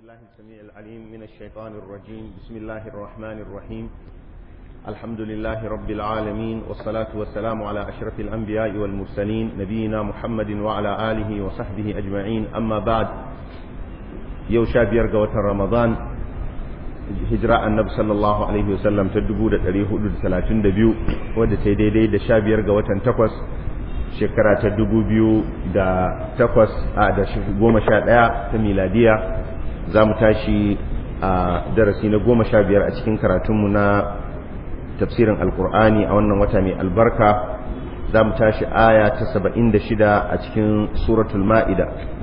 بالله السميع العليم من الشيطان الرجيم بسم الله الرحمن الرحيم الحمد لله رب العالمين والصلاة والسلام على أشرف الأنبياء والمرسلين نبينا محمد وعلى آله وصحبه أجمعين أما بعد يوشا بيرقى رمضان hijira annabi sallallahu alaihi wasallam ta 1432 wadda ta yi daidai da sha biyar ga watan takwas shekara ta 2008 a da goma sha ɗaya ta miladiya za mu tashi a darasi na goma sha biyar a cikin karatunmu na tafsirin alkur'ani a wannan wata mai albarka za mu tashi aya ta 76 a cikin suratul ma'ida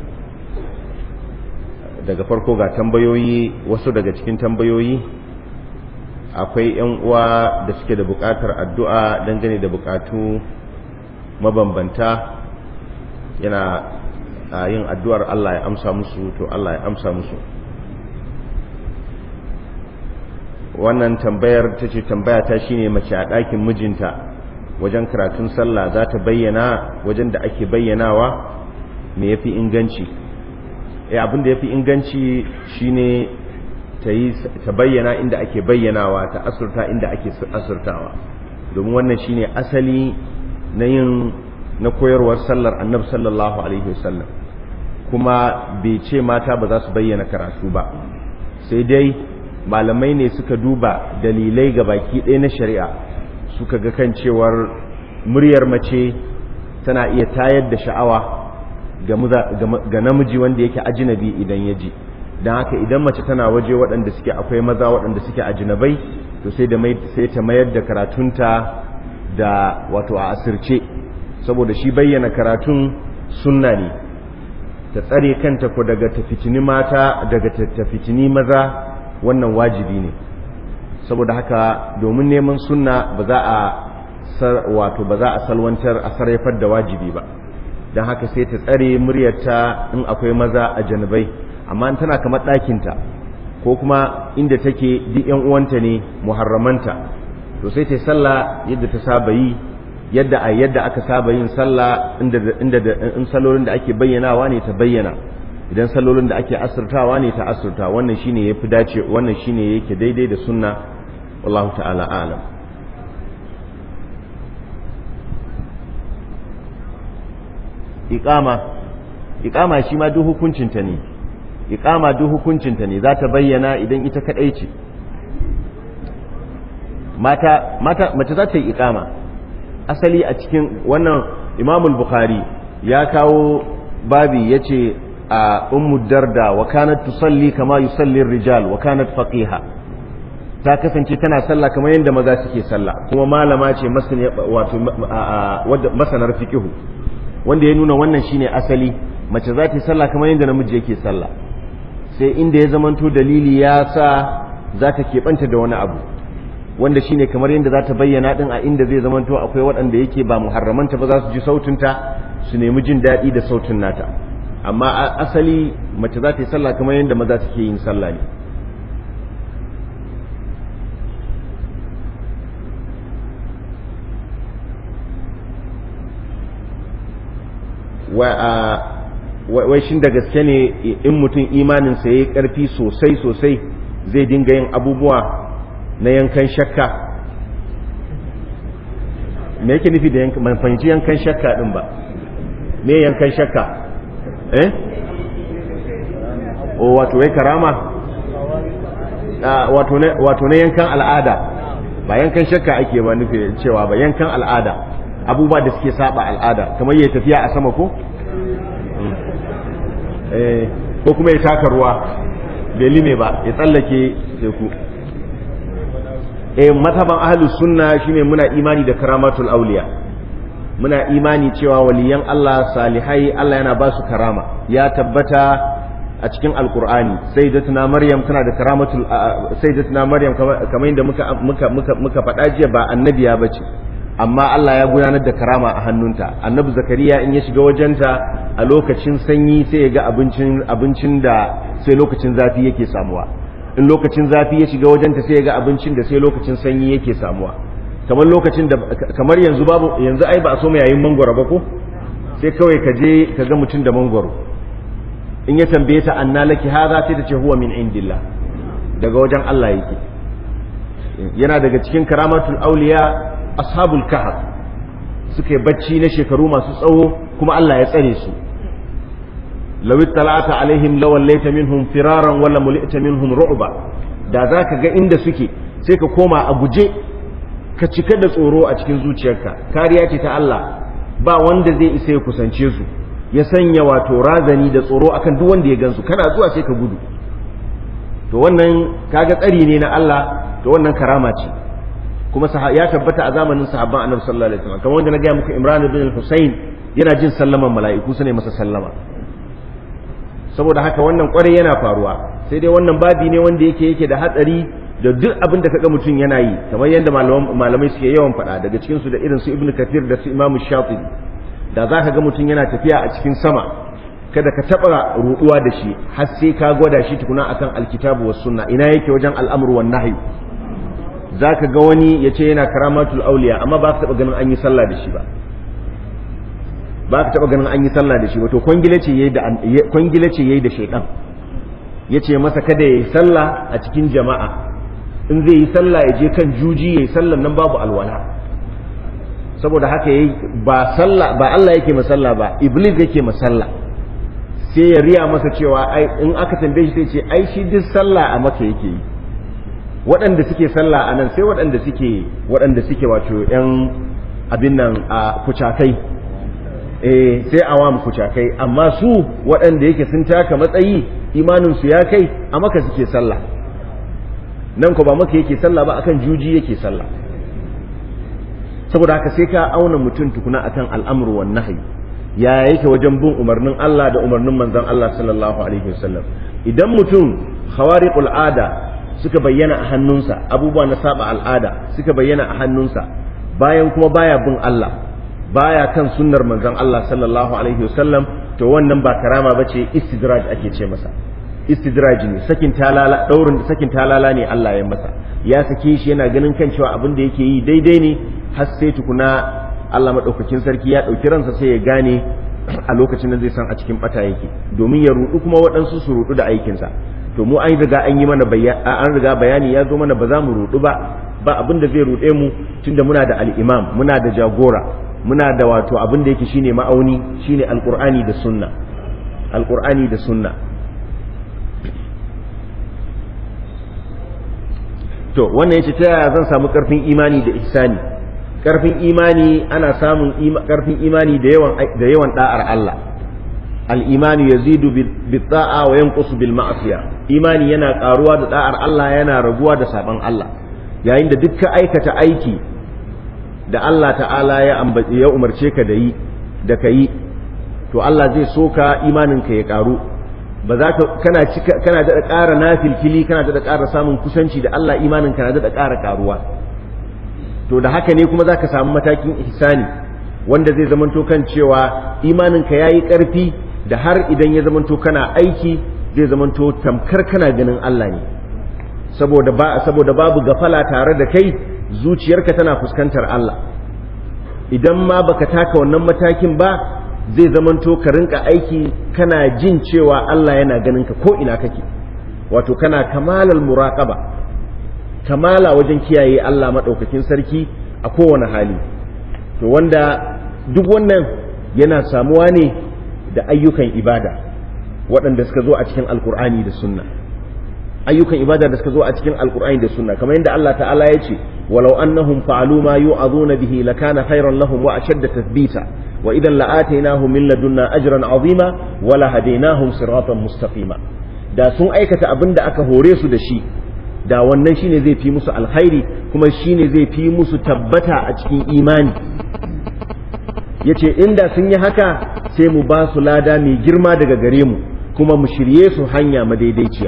daga farko ga tambayoyi wasu daga cikin tambayoyi akwai yan uwa da suke da bukatar addu'a dangane da bukatu mabambanta yana yin addu'ar Allah ya amsa musu to Allah ya amsa musu wannan tambayar ta ce tambaya ta shine mace a ɗakin mijinta wajen karatun sallah za ta bayyana wajen da ake bayyanawa me yafi inganci eh abin da yafi inganci shine ta yi ta bayyana inda ake bayyanawa ta asurta inda ake asurtawa domin wannan shine asali na yin na koyarwar sallar annabi sallallahu alaihi wasallam kuma bai ce mata ba za su bayyana karatu ba sai dai malamai ne suka duba dalilai ga baki ɗaya na shari'a suka ga kan cewar muryar mace tana iya tayar da sha'awa ga namiji wanda yake ajinabi idan ya ji don haka idan mace tana waje waɗanda suke akwai maza waɗanda suke ajinabai to sai da sai ta mayar da karatunta da wato a asirce saboda shi bayyana karatun sunna ne ta tsare kanta ko daga tafitini mata daga tafitini maza wannan wajibi ne saboda haka domin neman sunna ba za a wato ba za a salwantar a sarrafar da wajibi ba don haka sai ta tsare muryarta in akwai maza a janabai amma tana kamar ɗakinta ko kuma inda take duk yan uwanta ne muharramanta to sai ta sallah yadda ta saba yi yadda a yadda aka saba yin sallah inda inda in salolin da ake bayyanawa ne ta bayyana idan salolin da ake asirtawa ne ta asirta wannan shine yafi dace wannan shine yake daidai da sunna wallahu ta'ala a'lam iqama iqama shi ma duk hukuncinta ne iqama duk hukuncinta ne za ta bayyana idan ita kadai ce mata mata mace za ta yi iqama asali a cikin wannan Imam bukhari ya kawo babi yace a ummu darda wa kanat tusalli kama yusalli ar-rijal wa kanat faqiha ta kasance tana sallah kamar yadda maza suke sallah kuma malama ce wato masanar fiqhu wanda ya nuna wannan shine asali mace za ta yi sallah kamar yadda namiji yake sallah sai inda ya zamanto dalili ya sa za ta keɓanta da wani abu wanda shine kamar yadda za ta bayyana din a inda zai zamanto akwai waɗanda yake ba muharramanta ba za su ji sautinta su nemi jin daɗi da sautin nata amma asali mace za ta yi sallah kamar yadda maza suke yin sallah ne wai shin da gaske ne in mutum imaninsa ya yi ƙarfi sosai sosai zai dinga yin abubuwa na yankan shakka me yake nufi da yankan fahimci yankan shakka din ba me yankan shakka eh o wato wai karama wato na yankan al'ada ba yankan shakka ake ba nufi cewa ba yankan al'ada abubuwa da suke saba al'ada kamar ya tafiya a sama ko ko kuma ya taka ruwa bai lime ba ya tsallake teku eh mataban ahlus sunna shine muna imani da karamatul auliya muna imani cewa waliyan Allah salihai Allah yana ba su karama ya tabbata a cikin alkur'ani sayyidatuna maryam tana da karamatul sayyidatuna maryam kamar yadda muka muka muka muka faɗa jiya ba annabiya bace amma Allah ya gudanar da karama a hannunta annabi zakariya in ya shiga wajenta a lokacin sanyi sai ya ga abincin abincin da sai lokacin zafi yake samuwa in lokacin zafi ya shiga wajenta sai ya ga abincin da sai lokacin sanyi yake samuwa kamar lokacin da kamar yanzu babu yanzu ai ba a so mai yayin mangwaro ba ko sai kawai ka je ka ga mutum da mangwaro in ya tambaye ta anna laki hadha sai ta ce huwa min indillah daga wajen Allah yake yana daga cikin karamatul auliya ashabul kahf suka yi bacci na shekaru masu tsawo kuma Allah ya tsare su law ittala'ata alaihim lawallaita minhum firaran wala mulita minhum ru'ba da zaka ga inda suke sai ka koma a guje ka cika da tsoro a cikin zuciyarka kariya ce ta Allah ba wanda zai isa ya kusance su ya sanya wato razani da tsoro akan duk wanda ya gansu kana zuwa sai ka gudu to wannan kaga tsari ne na Allah to wannan karama ce kuma ya tabbata a zamanin sahabban annabi sallallahu alaihi wasallam kamar wanda na gaya muku Imran ibn Husayn yana jin sallaman mala'iku su ne masa sallama saboda haka wannan kwarai yana faruwa sai dai wannan babi ne wanda yake yake da hatsari da duk abin da kaga mutum yana yi kamar yadda malamai suke yawan faɗa daga cikin su da irin su Ibn Kathir da su Imam Shafi'i da za ka ga mutum yana tafiya a cikin sama kada ka taɓa ruɗuwa da shi har sai ka gwada shi tukuna akan alkitabu was sunna ina yake wajen al'amru wan nahyi za ka ga wani ya ce yana karamatul auliya amma ba ka taɓa ganin an yi sallah da shi ba ba ka taɓa ganin an yi sallah da shi ba to kwangila ce yayi da kwangila ce yayi da shaydan yace masa kada yayi sallah a cikin jama'a in zai yi sallah ya je kan juji yayi sallan nan babu alwala saboda haka yayi ba sallah ba Allah yake masalla ba iblis yake masalla sai ya riya masa cewa ai in aka tambaye shi sai ce ai shi duk sallah a maka yake yi waɗanda suke sallah a nan sai waɗanda suke waɗanda suke wato yan abin nan a kucakai eh sai awam kucakai amma su waɗanda yake sun taka matsayi imanin su ya kai a maka suke sallah nan ko ba maka yake sallah ba akan juji yake sallah saboda haka sai ka auna mutum tukuna akan al'amru wan nahyi ya yake wajen bin umarnin Allah da umarnin manzon Allah sallallahu alaihi wasallam idan mutum khawariqul ada suka bayyana a hannunsa abubuwa na saba al'ada suka bayyana a hannunsa bayan kuma baya bin Allah baya kan sunnar manzon Allah sallallahu alaihi wasallam to wannan ba karama bace istidraj ake ce masa istidraj ne sakin talala daurin sakin talala ne Allah ya masa ya sake shi yana ganin kan cewa abin da yake yi daidai ne har sai tukuna Allah madaukakin sarki ya dauki ransa sai ya gane a lokacin da zai san a cikin bata yake domin ya rudu kuma waɗansu su rudu da aikinsa to mu an riga an yi mana an riga bayani ya zo mana ba za mu rudu ba ba abin da zai rude mu tunda muna da al-imam muna da jagora muna da wato abin da yake shine ma'auni shine alqur'ani da sunna alqur'ani da sunna to wannan yace ta yaya zan samu karfin imani da ihsani karfin imani ana samun karfin imani da yawan da yawan da'ar Allah al-imani yazidu bil ta'a wa yanqusu bil ma'siyah imani yana karuwa da da'ar Allah yana raguwa da saban Allah yayin da dukkan aikata aiki da Allah ta'ala ya ya umarce ka da yi da kai to Allah zai soka imanin ka ya karu ba za ka kana cika kana da ƙara nafilfili kana da ƙara samun kusanci da Allah imanin ka na da ƙara karuwa to da haka ne kuma za ka samu matakin ihsani wanda zai zamanto kan cewa imanin ka yayi ƙarfi da har idan ya zamanto kana aiki zai zamanto tamkar kana ganin Allah ne saboda ba saboda babu gafala tare da kai zuciyarka tana fuskantar Allah idan ma baka taka wannan matakin ba zai zamanto ka rinka aiki kana jin cewa Allah yana ganin ka ko ina kake wato kana kamalal muraqaba kamala wajen kiyaye Allah madaukakin sarki a kowane hali to wanda duk wannan yana samuwa ne da ayyukan ibada waɗanda suka zo a cikin alkur'ani da sunna ayyukan ibada da suka zo a cikin alkur'ani da sunna kamar yadda Allah ta'ala ya ce walau annahum fa'alu ma yu'azuna bihi lakana khairan lahum wa ashadda tathbita wa idan la'atainahum min ladunna ajran azima wa la hadainahum siratan mustaqima da sun aikata abin da aka hore su da shi da wannan shine zai fi musu alkhairi kuma shine zai fi musu tabbata a cikin imani yace inda sun yi haka sai mu ba su lada mai girma daga gare mu kuma mu shirye su hanya madaidaiciya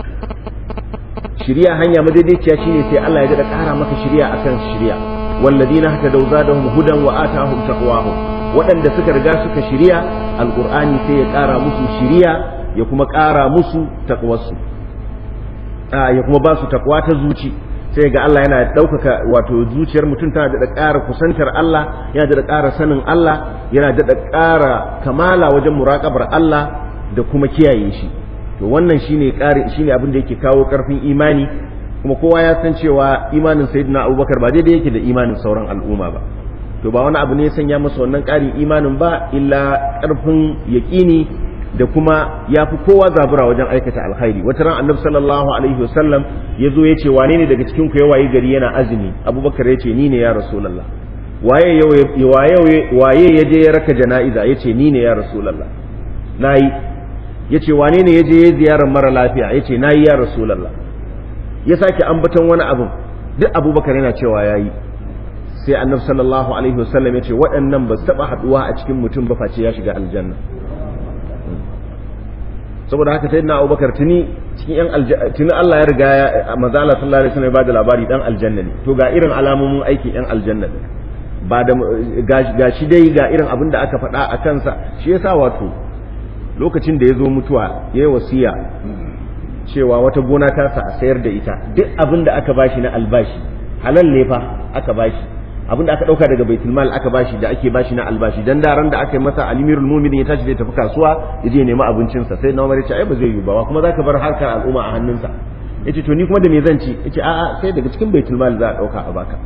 shirya hanya madaidaiciya shine sai Allah ya da ƙara maka shirya akan shirya walladina haka da zadahum hudan wa atahum taqwahum waɗanda suka riga suka shirya alqur'ani sai ya ƙara musu shirya ya kuma ƙara musu taqwarsu ya kuma ba su takwa ta zuci sai ga Allah yana ɗaukaka wato zuciyar mutum tana da ƙara kusantar Allah yana da ƙara sanin Allah yana da ƙara kamala wajen muraƙabar Allah da kuma kiyaye shi to wannan shine ƙari shine abin da yake kawo ƙarfin imani kuma kowa ya san cewa imanin sayyidina abubakar ba daidai yake da imanin sauran al'umma ba to ba wani abu ne ya sanya masa wannan ƙarin imanin ba illa ƙarfin yaƙini da kuma ya fi kowa zabura wajen aikata alkhairi wata ran annabi sallallahu alaihi wasallam ya zo ya ce wane ne daga cikin ku ya wayi gari yana azumi abubakar ya ce ni ne ya rasulallah waye waye ya je ya raka jana'iza ya ce ni ne ya rasulallah na yi ya ce wane ne ya je ya ziyarar mara lafiya ya ce na yi ya rasulallah ya sake ambaton wani abin duk abubakar yana cewa ya yi sai annabi sallallahu alaihi wasallam ya ce waɗannan ba su taɓa haɗuwa a cikin mutum ba face ya shiga aljanna saboda haka sai na abubakar tuni cikin yan tuni Allah ya riga ya maza Allah sallallahu alaihi wasallam ya bada labari dan aljanna ne to ga irin alamomin aikin yan aljanna ne ba da ga shi dai ga irin abin da aka faɗa a kansa shi yasa wato lokacin da ya zo mutuwa ya yi wasiya cewa wata gona ta sa a sayar da ita duk abin da aka bashi na albashi halal ne fa aka bashi abin da aka dauka daga baitul mal aka bashi da ake bashi na albashi dan daren da aka yi masa alimirul mu'minin ya tashi zai tafi kasuwa ya je nemi abincin sa sai na Umar ya ce ai ba zai yi ba kuma zaka bar harkar al'umma a hannunsa yace to ni kuma da me zan ci yace a'a sai daga cikin baitul mal za a dauka a baka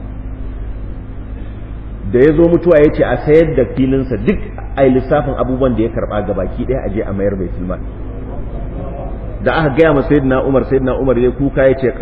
da ya zo mutuwa ya ce a sayar da filinsa duk a lissafin abubuwan da ya karba gabaki ɗaya a je a mayar baitul mal da aka gaya ma sayyidina Umar sayyidina Umar ya kuka ya ce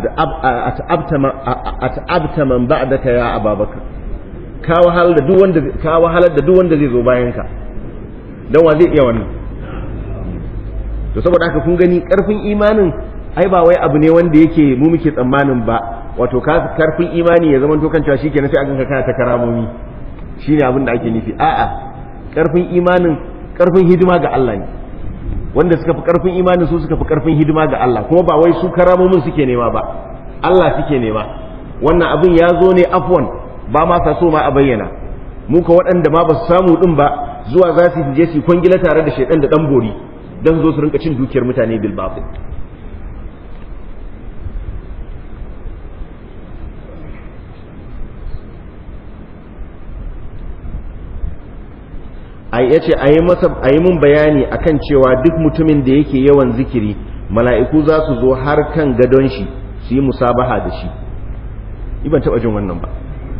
at'abta man ba'daka ya Ababakar ka wahalar da duk wanda ka wahalar da duk wanda zai zo bayan ka dan wa zai iya wannan to saboda haka kun gani karfin imanin ai ba wai abu ne wanda yake mu muke tsammanin ba wato karfin imani ya zama to kan cewa shikenan sai a ganka kana ta karamomi shine abin da ake nufi a'a karfin imanin karfin hidima ga Allah ne wanda suka fi karfin imanin su suka fi karfin hidima ga Allah kuma ba wai su karamomin suke nema ba Allah suke nema wannan abin ya zo ne afwan ba ma sa so ma a bayyana mu ka waɗanda ma ba su samu din ba zuwa za su je su kwangila tare da shaidan da dan bori dan zo su rinka cin dukiyar mutane bil batil ya ce a yi mun bayani akan cewa duk mutumin da yake yawan zikiri mala'iku za su zo har kan gadon shi su yi musabaha da shi ban taɓa jin wannan ba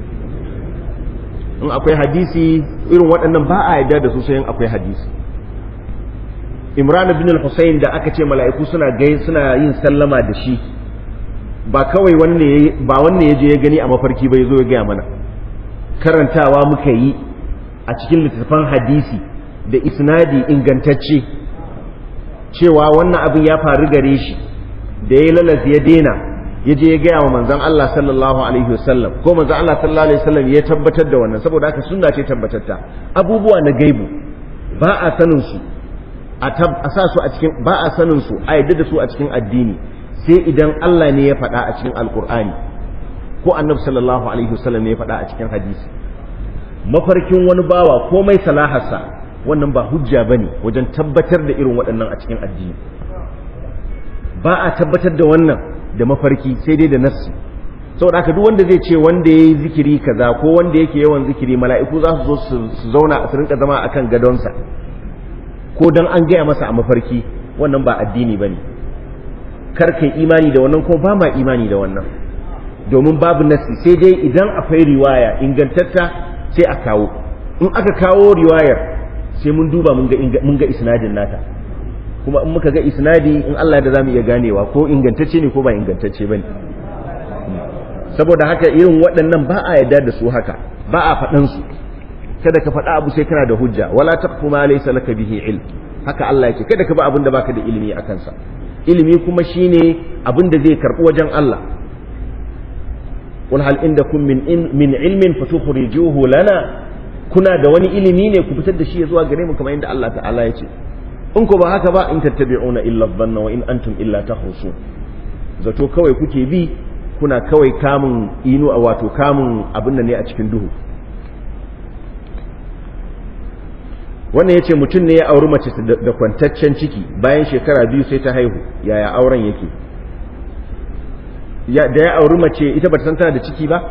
in akwai hadisi irin waɗannan ba a yarda da su sai akwai hadisi imran bin al-husayn da aka ce mala'iku suna gai suna yin sallama da shi ba kawai wanne ba wanne ya je ya gani a mafarki bai zo ya gaya mana karantawa muka yi a cikin littattafan hadisi da isnadi ingantacce cewa wannan abin ya faru gare shi da ya lalas ya dena ya je ya gaya wa manzon Allah sallallahu alaihi wasallam ko manzon Allah sallallahu alaihi wasallam ya tabbatar da wannan saboda haka sunna ce tabbatatta abubuwa na gaibu ba a sanin su a sa su a cikin ba a sanin su a yadda da su a cikin addini sai idan Allah ne ya faɗa a cikin alkur'ani ko annabi sallallahu alaihi wasallam ne ya faɗa a cikin hadisi mafarkin wani bawa komai salaharsa wannan ba hujja ba ne wajen tabbatar da irin waɗannan a cikin addini ba a tabbatar da wannan da mafarki sai dai da nassi saboda haka duk wanda zai ce wanda ya yi zikiri kaza ko wanda yake yawan zikiri mala'iku za su zo su zauna su rinka zama akan gadonsa ko dan an gaya masa a mafarki wannan ba addini ba ne kar kai imani da wannan ko ba ma imani da wannan domin babu nassi sai dai idan akwai riwaya ingantatta sai a kawo in aka kawo riwayar sai mun duba mun ga isnadin nata kuma in muka ga isnadi in Allah da zamu iya ganewa ko ingantacce ne ko ba ingantacce bane saboda haka irin waɗannan ba a yarda da su haka ba a faɗan su kada ka faɗa abu sai kana da hujja wala taqfu ma laysa laka bihi ilm haka Allah yake kada ka ba abin da baka da ilimi a kansa ilimi kuma shine abin da zai karɓi wajen Allah قل هل عندكم من من علم فتخرجوه لنا kuna da wani ilimi ne ku fitar da shi zuwa gare mu kamar yadda Allah ta'ala ya ce in ku ba haka ba in tattabi'una illa dhanna wa in antum illa takhrusun zato kawai kuke bi kuna kawai kamun inu a wato kamun abin nan ne a cikin duhu wannan yace mutum ne ya auri mace da kwantaccen ciki bayan shekara biyu sai ta haihu yaya auren yake da ya auri mace ita ba ta san tana da ciki ba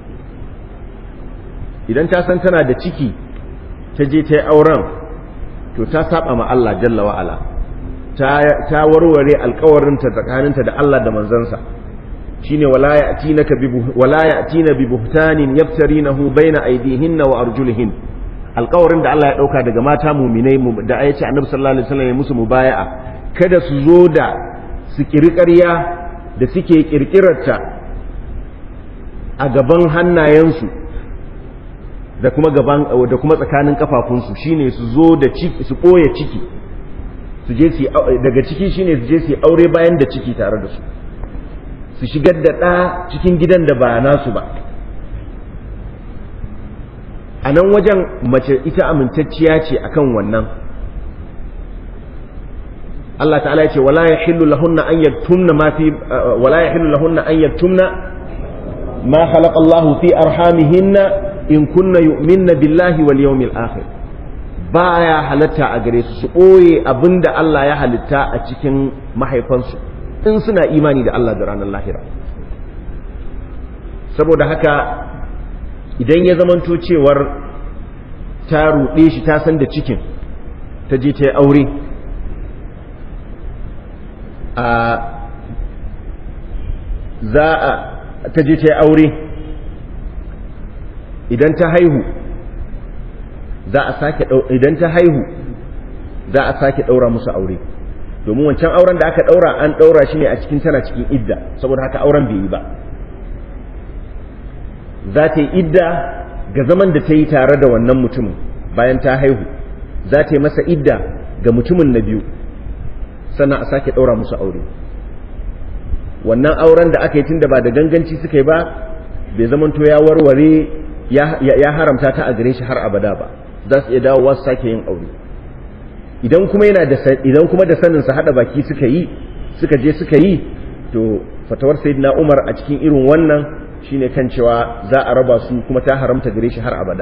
idan ta san tana da ciki ta je ta yi auren to ta saba ma Allah jalla wa ala ta ta warware alƙawarinta tsakaninta da Allah da manzansa shine wala ya'tinaka bi wala ya'tina bi buhtanin yaftarinahu baina aydihinna wa arjulihin alƙawarin da Allah ya dauka daga mata mu'minai da ayace annabi sallallahu alaihi wasallam ya musu mubaya'a kada su zo da su ƙirƙarya da suke ƙirƙirarta a gaban hannayensu da kuma gaban da kuma tsakanin kafafunsu shine su zo da ciki su ɓoye ciki su je su daga ciki shine su je su aure bayan da ciki tare da su su shigar da ɗa cikin gidan da ba nasu ba a nan wajen mace ita amintacciya ce akan wannan Allah ta'ala ya ce wala yahillu lahunna an yaktumna ma fi wala yahillu lahunna an yaktumna ma khalaqa Allah fi arhamihinna in kunna yu'minna billahi wal yawmil akhir baya halatta a gare su su ɓoye abinda Allah ya halitta a cikin mahaifansu in suna imani da Allah da ranar lahira saboda haka idan ya zamanto cewar ta ruɗe shi ta san da cikin ta je ta yi aure a za a ta je ta yi aure idan ta haihu za a sake idan ta haihu za a sake ɗaura musu aure domin wancan auren da aka ɗaura an ɗaura shi ne a cikin tana cikin idda saboda haka auren bai yi ba za ta yi idda ga zaman da ta yi tare da wannan mutumin bayan ta haihu za ta yi masa idda ga mutumin na biyu sannan a sake ɗaura musu aure wannan auren da aka yi tun da ba da ganganci suka yi ba bai zamanto ya warware ya haramta ta a gare shi har abada ba za su iya dawowa su sake yin aure idan kuma yana da idan kuma da sanin sa hada baki suka yi suka je suka yi to fatawar sayyidina Umar a cikin irin wannan shine kan cewa za a raba su kuma ta haramta gare shi har abada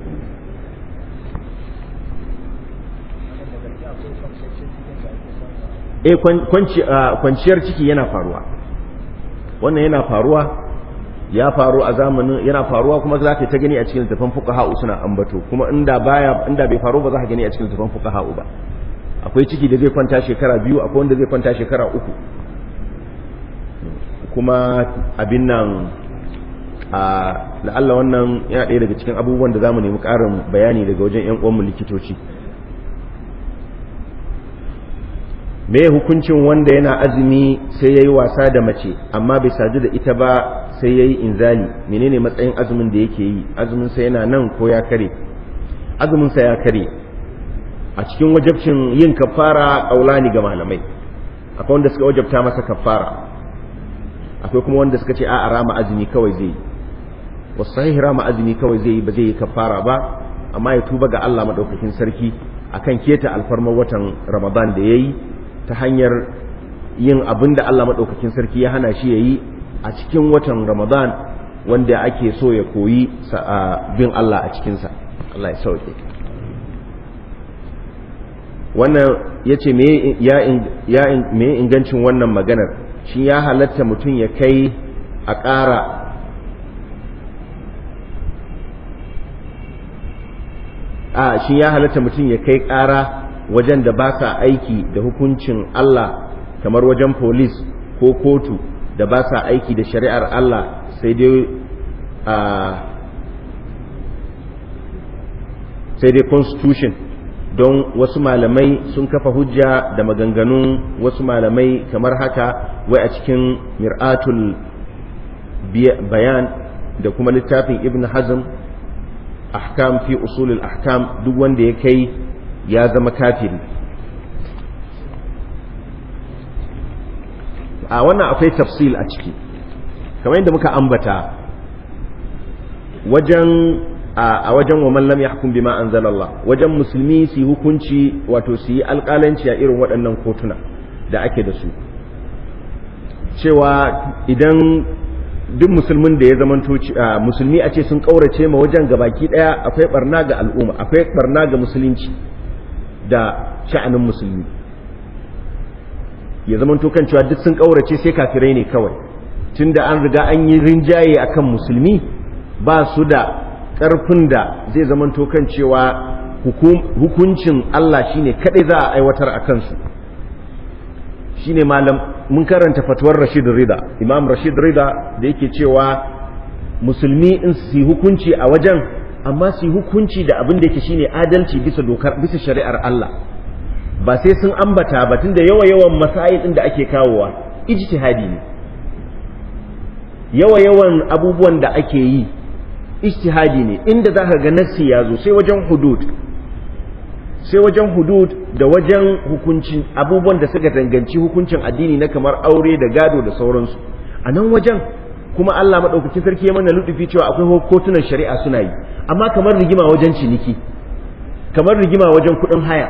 eh kwanciyar ciki yana faruwa wannan yana faruwa ya faru a zamanin yana faruwa kuma za ka ta gani a cikin littafin fuqaha suna ambato kuma inda baya inda bai faru ba za ka gani a cikin littafin fuqaha ba akwai ciki da zai kwanta shekara biyu akwai wanda zai kwanta shekara uku kuma abin nan a la'alla wannan yana ɗaya daga cikin abubuwan da zamu nemi ƙarin bayani daga wajen ƴan uwanmu likitoci me hukuncin wanda yana azumi sai yayi wasa da mace amma bai sadu da ita ba sai yayi inzali menene matsayin azumin da yake yi azumin sa yana nan ko ya kare azumin sa ya kare a cikin wajabcin yin kafara kaulani ga malamai akwai wanda suka wajabta masa kafara akwai kuma wanda suka ce a rama azumi kawai zai yi wasu sahih rama azumi kawai zai yi ba zai yi kafara ba amma ya tuba ga Allah madaukakin sarki akan keta alfarmar watan Ramadan da yayi ta hanyar yin abin da Allah maɗaukakin sarki ya hana shi ya yi a cikin watan Ramadan wanda ake so ya koyi bin Allah a cikinsa Allah ya sauke wannan ya ce me ingancin wannan maganar shi ya halatta mutum ya kai a ƙara a shi ya halatta mutum ya kai ƙara wajen da ba sa aiki da hukuncin Allah kamar wajen polis ko kotu da ba sa aiki da shari'ar Allah sai dai a sai dai constitution don wasu malamai sun kafa hujja da maganganun wasu malamai kamar haka wai a cikin mir'atul bayan da kuma littafin ibn hazm ahkam fi usulul ahkam duk wanda ya kai ya zama kafiri a wannan akwai tafsil a ciki kamar yadda muka ambata wajen a wajen wa man lam yahkum bima anzalallah wajen musulmi su hukunci wato su yi alƙalanci a irin waɗannan kotuna da ake da su cewa idan duk musulmin da ya zamanto musulmi a ce sun ƙaurace ma wajen gabaki ɗaya akwai barna ga al'umma akwai barna ga musulunci da sha'anin musulmi ya zama kan cewa duk sun ƙaurace sai kafirai ne kawai tunda an riga an yi rinjaye akan musulmi ba su da ƙarfin da zai zama kan cewa hukuncin Allah shine kadai za a aiwatar a kansu shine malam mun karanta fatuwar Rashid Rida Imam Rashid Rida da yake cewa musulmi in su hukunci a wajen amma su hukunci da abin da yake shine adalci bisa dokar bisa shari'ar Allah ba sai sun ambata ba tunda yawa yawan masail din da ake kawowa ijtihadi ne yawa yawan abubuwan da ake yi ijtihadi ne inda zaka ga nassi ya zo sai wajen hudud sai wajen hudud da wajen hukuncin abubuwan da suka danganci hukuncin addini na kamar aure da gado da sauransu a nan wajen kuma Allah maɗaukakin sarki ya mana lutufi cewa akwai kotunan shari'a suna yi amma kamar rigima wajen ciniki kamar rigima wajen kuɗin haya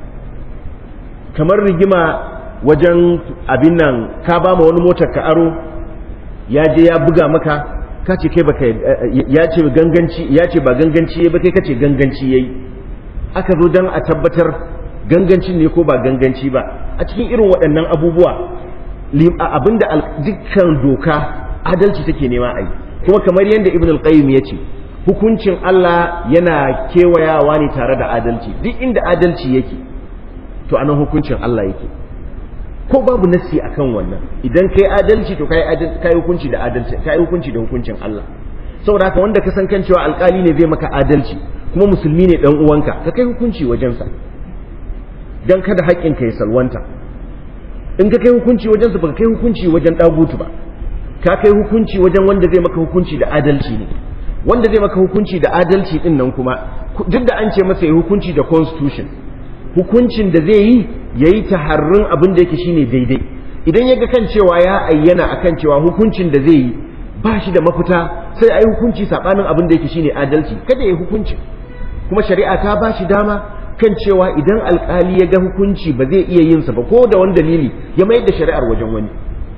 kamar rigima wajen abin nan ka ba ma wani motar ka aro ya je ya buga maka ka ce kai baka ya ce ganganci ya ce ba ganganci ba kai kace ganganci yayi aka zo dan a tabbatar ganganci ne ko ba ganganci ba a cikin irin waɗannan abubuwa abinda dukkan doka adalci take nema a yi kuma kamar yadda ibn al-qayyim ya ce hukuncin Allah yana kewayawa ne tare da adalci duk inda adalci yake to anan hukuncin Allah yake ko babu nassi akan wannan idan kai adalci to kai kai hukunci da adalci kai hukunci da hukuncin Allah saboda haka wanda ka san kan cewa alkali ne zai maka adalci kuma musulmi ne dan uwanka ka kai hukunci wajensa dan kada haƙƙin ka ya salwanta in ka kai hukunci wajensa ba ka kai hukunci wajen dagutu ba ka kai hukunci wajen wanda zai maka hukunci da adalci ne wanda zai maka hukunci da adalci din nan kuma duk da an ce masa ya hukunci da constitution hukuncin da zai yi ya yi taharrin abin da yake shine daidai idan ya ga kan cewa ya ayyana akan cewa hukuncin da zai yi ba shi da mafita sai a yi hukunci saɓanin abin da yake shine adalci kada ya yi hukunci kuma shari'a ta ba shi dama kan cewa idan alkali ya ga hukunci ba zai iya yin sa ba ko da wani dalili ya mayar da shari'ar wajen wani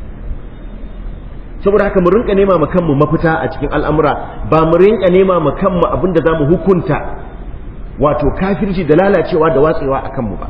saboda haka mu rinka nema ma kanmu mafita a cikin al'amura ba mu rinka nema ma kanmu abin da za mu hukunta wato kafirci da lalacewa da watsewa a kanmu ba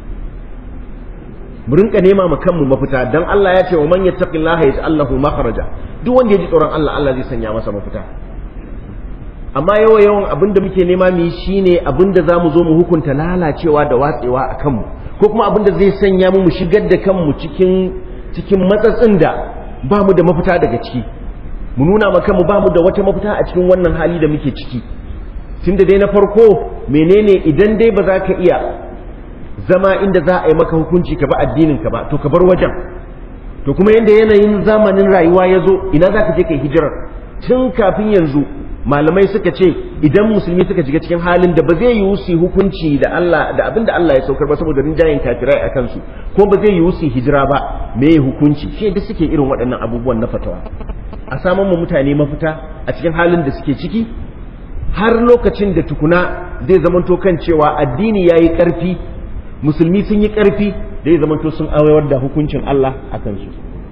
mu rinka nema ma kanmu mafita dan Allah ya ce wa man yattaqillaha yaj'al lahu makhraja duk wanda ya ji tsoron Allah Allah zai sanya masa mafita amma yawa yawan abin da muke nema mu yi shine abin da zamu zo mu hukunta lalacewa da watsewa a kanmu ko kuma abin da zai sanya mu mu shigar da kanmu cikin cikin matsatsin da ba mu da mafita daga ciki mu nuna ma kanmu ba mu da wata mafita a cikin wannan hali da muke ciki tunda dai na farko menene idan dai ba za ka iya zama inda za a yi maka hukunci ka ba addinin ka ba to ka bar wajen to kuma yanda yanayin zamanin rayuwa ya zo ina za ka je kai hijirar tun kafin yanzu malamai suka ce idan musulmi suka shiga cikin halin da ba zai yi su hukunci da Allah da abin da Allah ya saukar ba saboda rinjayen kafirai a kansu ko ba zai yi su hijira ba me ya hukunci shi da suke irin waɗannan abubuwan na fatawa a samun mu mutane mafita a cikin halin da suke ciki har lokacin da tukuna zai zamanto kan cewa addini ya yi ƙarfi musulmi sun yi ƙarfi da ya zamanto sun awayar da hukuncin Allah a kansu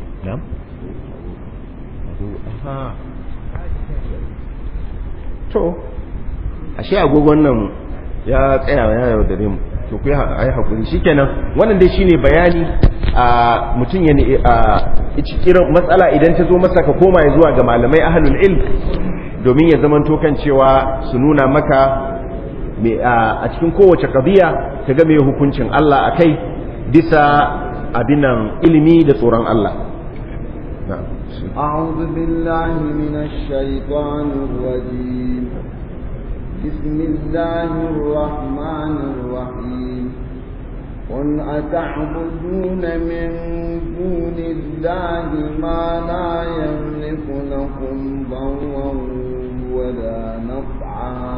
to ashe agogon nan ya tsaya ya yaudare mu to ku yi hakuri shikenan wannan dai shine bayani a mutum ya a cikin matsala idan ta zo masa ka koma ya zuwa ga malamai ahlul ilm domin ya zamanto kan cewa su nuna maka a cikin kowace qadiya ta ga me hukuncin Allah akai bisa abinan ilimi da tsoron Allah na'am أعوذ بالله من الشيطان الرجيم بسم الله الرحمن الرحيم قل أتعبدون من دون الله ما لا يملك لكم ضرا ولا نفعا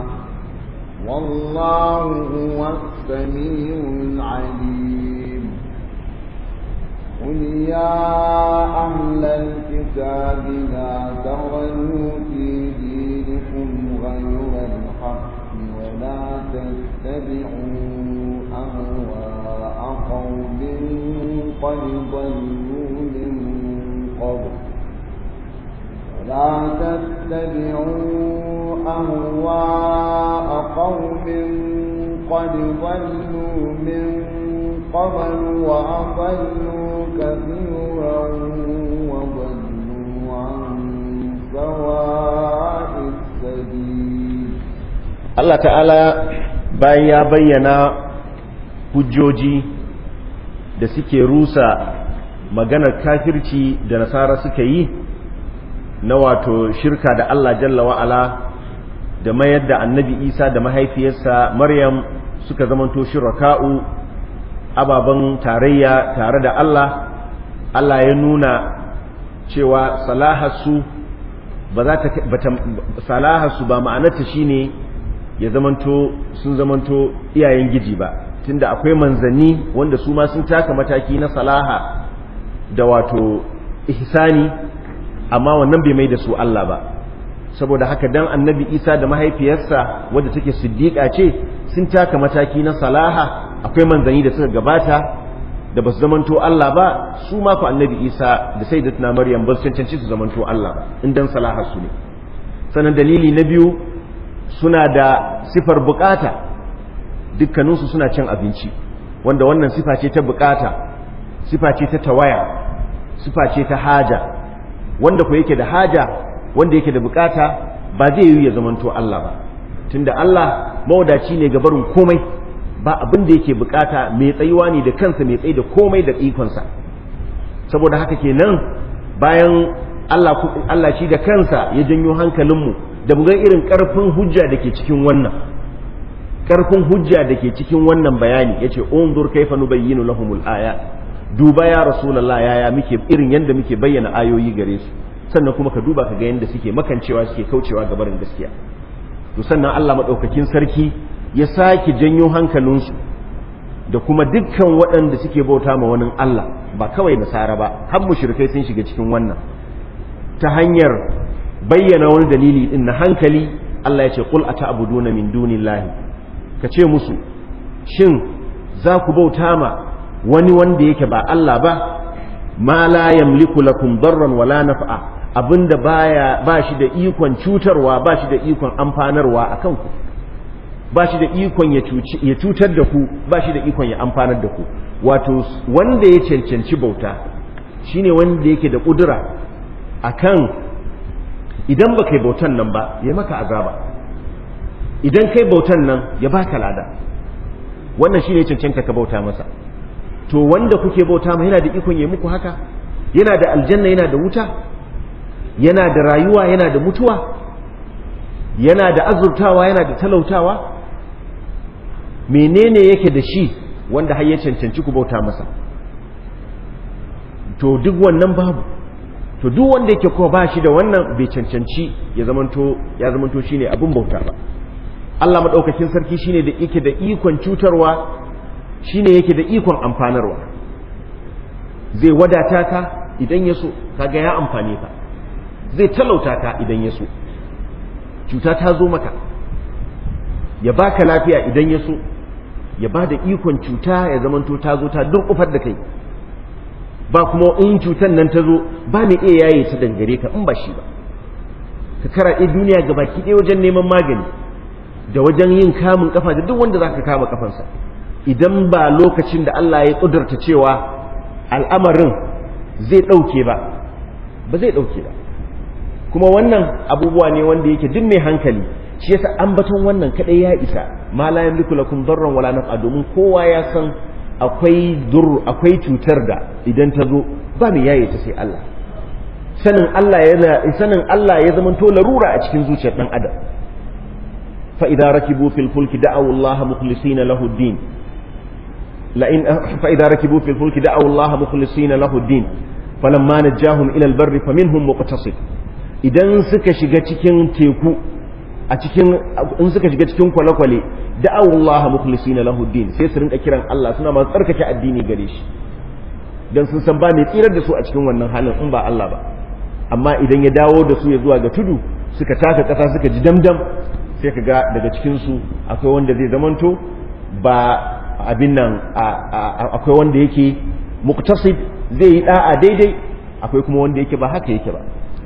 والله هو السميع العليم قل يا أهل الكتاب لا تغلوا في دينكم غير الحق ولا تتبعوا أهواء قوم قد ضلوا من قبل ولا تتبعوا أهواء قوم قد ضلوا من قبل وأضلوا كثيرا وضلوا عن سواء السبيل Allah ta'ala bayan ya bayyana hujjoji da suke rusa maganar kafirci da nasara suka yi na wato shirka da Allah jalla wa'ala da mayar da annabi isa da mahaifiyarsa maryam suka zamanto shiraka'u ababen tarayya tare da Allah Allah ya nuna cewa salahasu ba za ta salahasu ba ma'anarta shine ya zamanto sun zamanto iyayen giji ba tunda akwai manzanni wanda su ma sun taka mataki na salaha da wato ihsani amma wannan bai mai da su Allah ba saboda haka dan annabi isa da mahaifiyarsa wadda take siddiƙa ce sun taka mataki na salaha akwai manzanni da suka gabata da ba su zamanto Allah ba su ma ku annabi isa da sai da tuna maryam ba su cancanci su zamanto Allah ba in dan salaha su ne sannan dalili na biyu suna da sifar bukata dukkaninsu suna cin abinci wanda wannan sifa ce ta bukata sifa ce ta tawaya sifa ce ta haja wanda ku yake da haja wanda yake da bukata ba zai yi ya zamanto Allah ba tunda Allah mawadaci ne ga barin komai ba abin da yake bukata mai tsayuwa ne da kansa mai tsayi da komai da ikonsa saboda haka kenan bayan Allah Allah shi da kansa ya janyo hankalinmu da mu ga irin karfin hujja da ke cikin wannan karfin hujja da ke cikin wannan bayani yace unzur kaifa nubayyinu lahumul ayat duba ya rasulullah yaya muke irin yanda muke bayyana ayoyi gare su sannan kuma ka duba ka ga yanda suke makancewa suke kaucewa ga barin gaskiya to sannan Allah madaukakin sarki ya sake janyo hankalinsu da kuma dukkan waɗanda suke bauta ma wani Allah ba kawai nasara ba har mushrikai sun shiga cikin wannan ta hanyar bayyana wani dalili din na hankali Allah ya ce qul ata'buduna min dunillahi ka ce musu shin za ku bauta ma wani wanda yake ba Allah ba ma la yamliku lakum darran wala naf'a abinda baya ba shi da ikon cutarwa ba shi da ikon amfanarwa akan ku ba shi da ikon ya cutar da ku ba shi da ikon ya amfanar da ku wato wanda ya cancanci bauta shine wanda yake da kudura akan idan ba kai bautan nan ba ya maka azaba idan kai bautan nan ya baka lada wannan shine cancanta ka bauta masa to wanda kuke bauta ma yana da ikon ya muku haka yana da aljanna yana da wuta yana da rayuwa yana da mutuwa yana da azurtawa yana da talautawa menene yake da shi wanda har ya cancanci ku bauta masa to duk wannan babu to duk wanda yake kuma ba shi da wannan bai cancanci ya zamanto ya zamanto shine abin bauta ba Allah madaukakin sarki shine da yake da ikon cutarwa shine yake da ikon amfanarwa zai wadata ka idan ya so kaga ya amfane ka zai talauta ka idan ya so cuta ta zo maka ya baka lafiya idan ya so ya ba da ikon cuta ya zamanto ta zo ta durƙufar da kai ba kuma in cutan nan ta zo ba mai iya yaye ta dangare ka in ba shi ba ka karaɗe duniya ga baki ɗaya wajen neman magani da wajen yin kamun kafa da duk wanda za ka kama kafansa idan ba lokacin da Allah ya ƙudurta cewa al'amarin zai ɗauke ba ba zai ɗauke ba kuma wannan abubuwa ne wanda yake duk mai hankali shi yasa ambaton wannan kadai ya isa ma la yamliku lakum darran wala naf'a domin kowa ya san akwai dur akwai cutar da idan ta zo ba mai yaye ta sai Allah sanin Allah yana sanin Allah ya zama to larura a cikin zuciyar dan adam fa idza rakibu fil fulki da'aw Allah mukhlisina lahu din la in fa idza rakibu fil fulki da'aw Allah mukhlisina lahu din falamma najahum ila al barri faminhum muqtasid idan suka shiga cikin teku a cikin in suka shiga cikin kwale-kwale da'awu Allah mukhlisina lahu din sai su rinka kiran Allah suna masu tsarkake addini gare shi dan sun san ba mai tsirar da su a cikin wannan halin in ba Allah ba amma idan ya dawo da su ya zuwa ga tudu suka taka kasa suka ji damdam sai ka ga daga cikin su akwai wanda zai zamanto ba abin nan akwai wanda yake muktasib zai yi da'a daidai akwai kuma wanda yake ba haka yake ba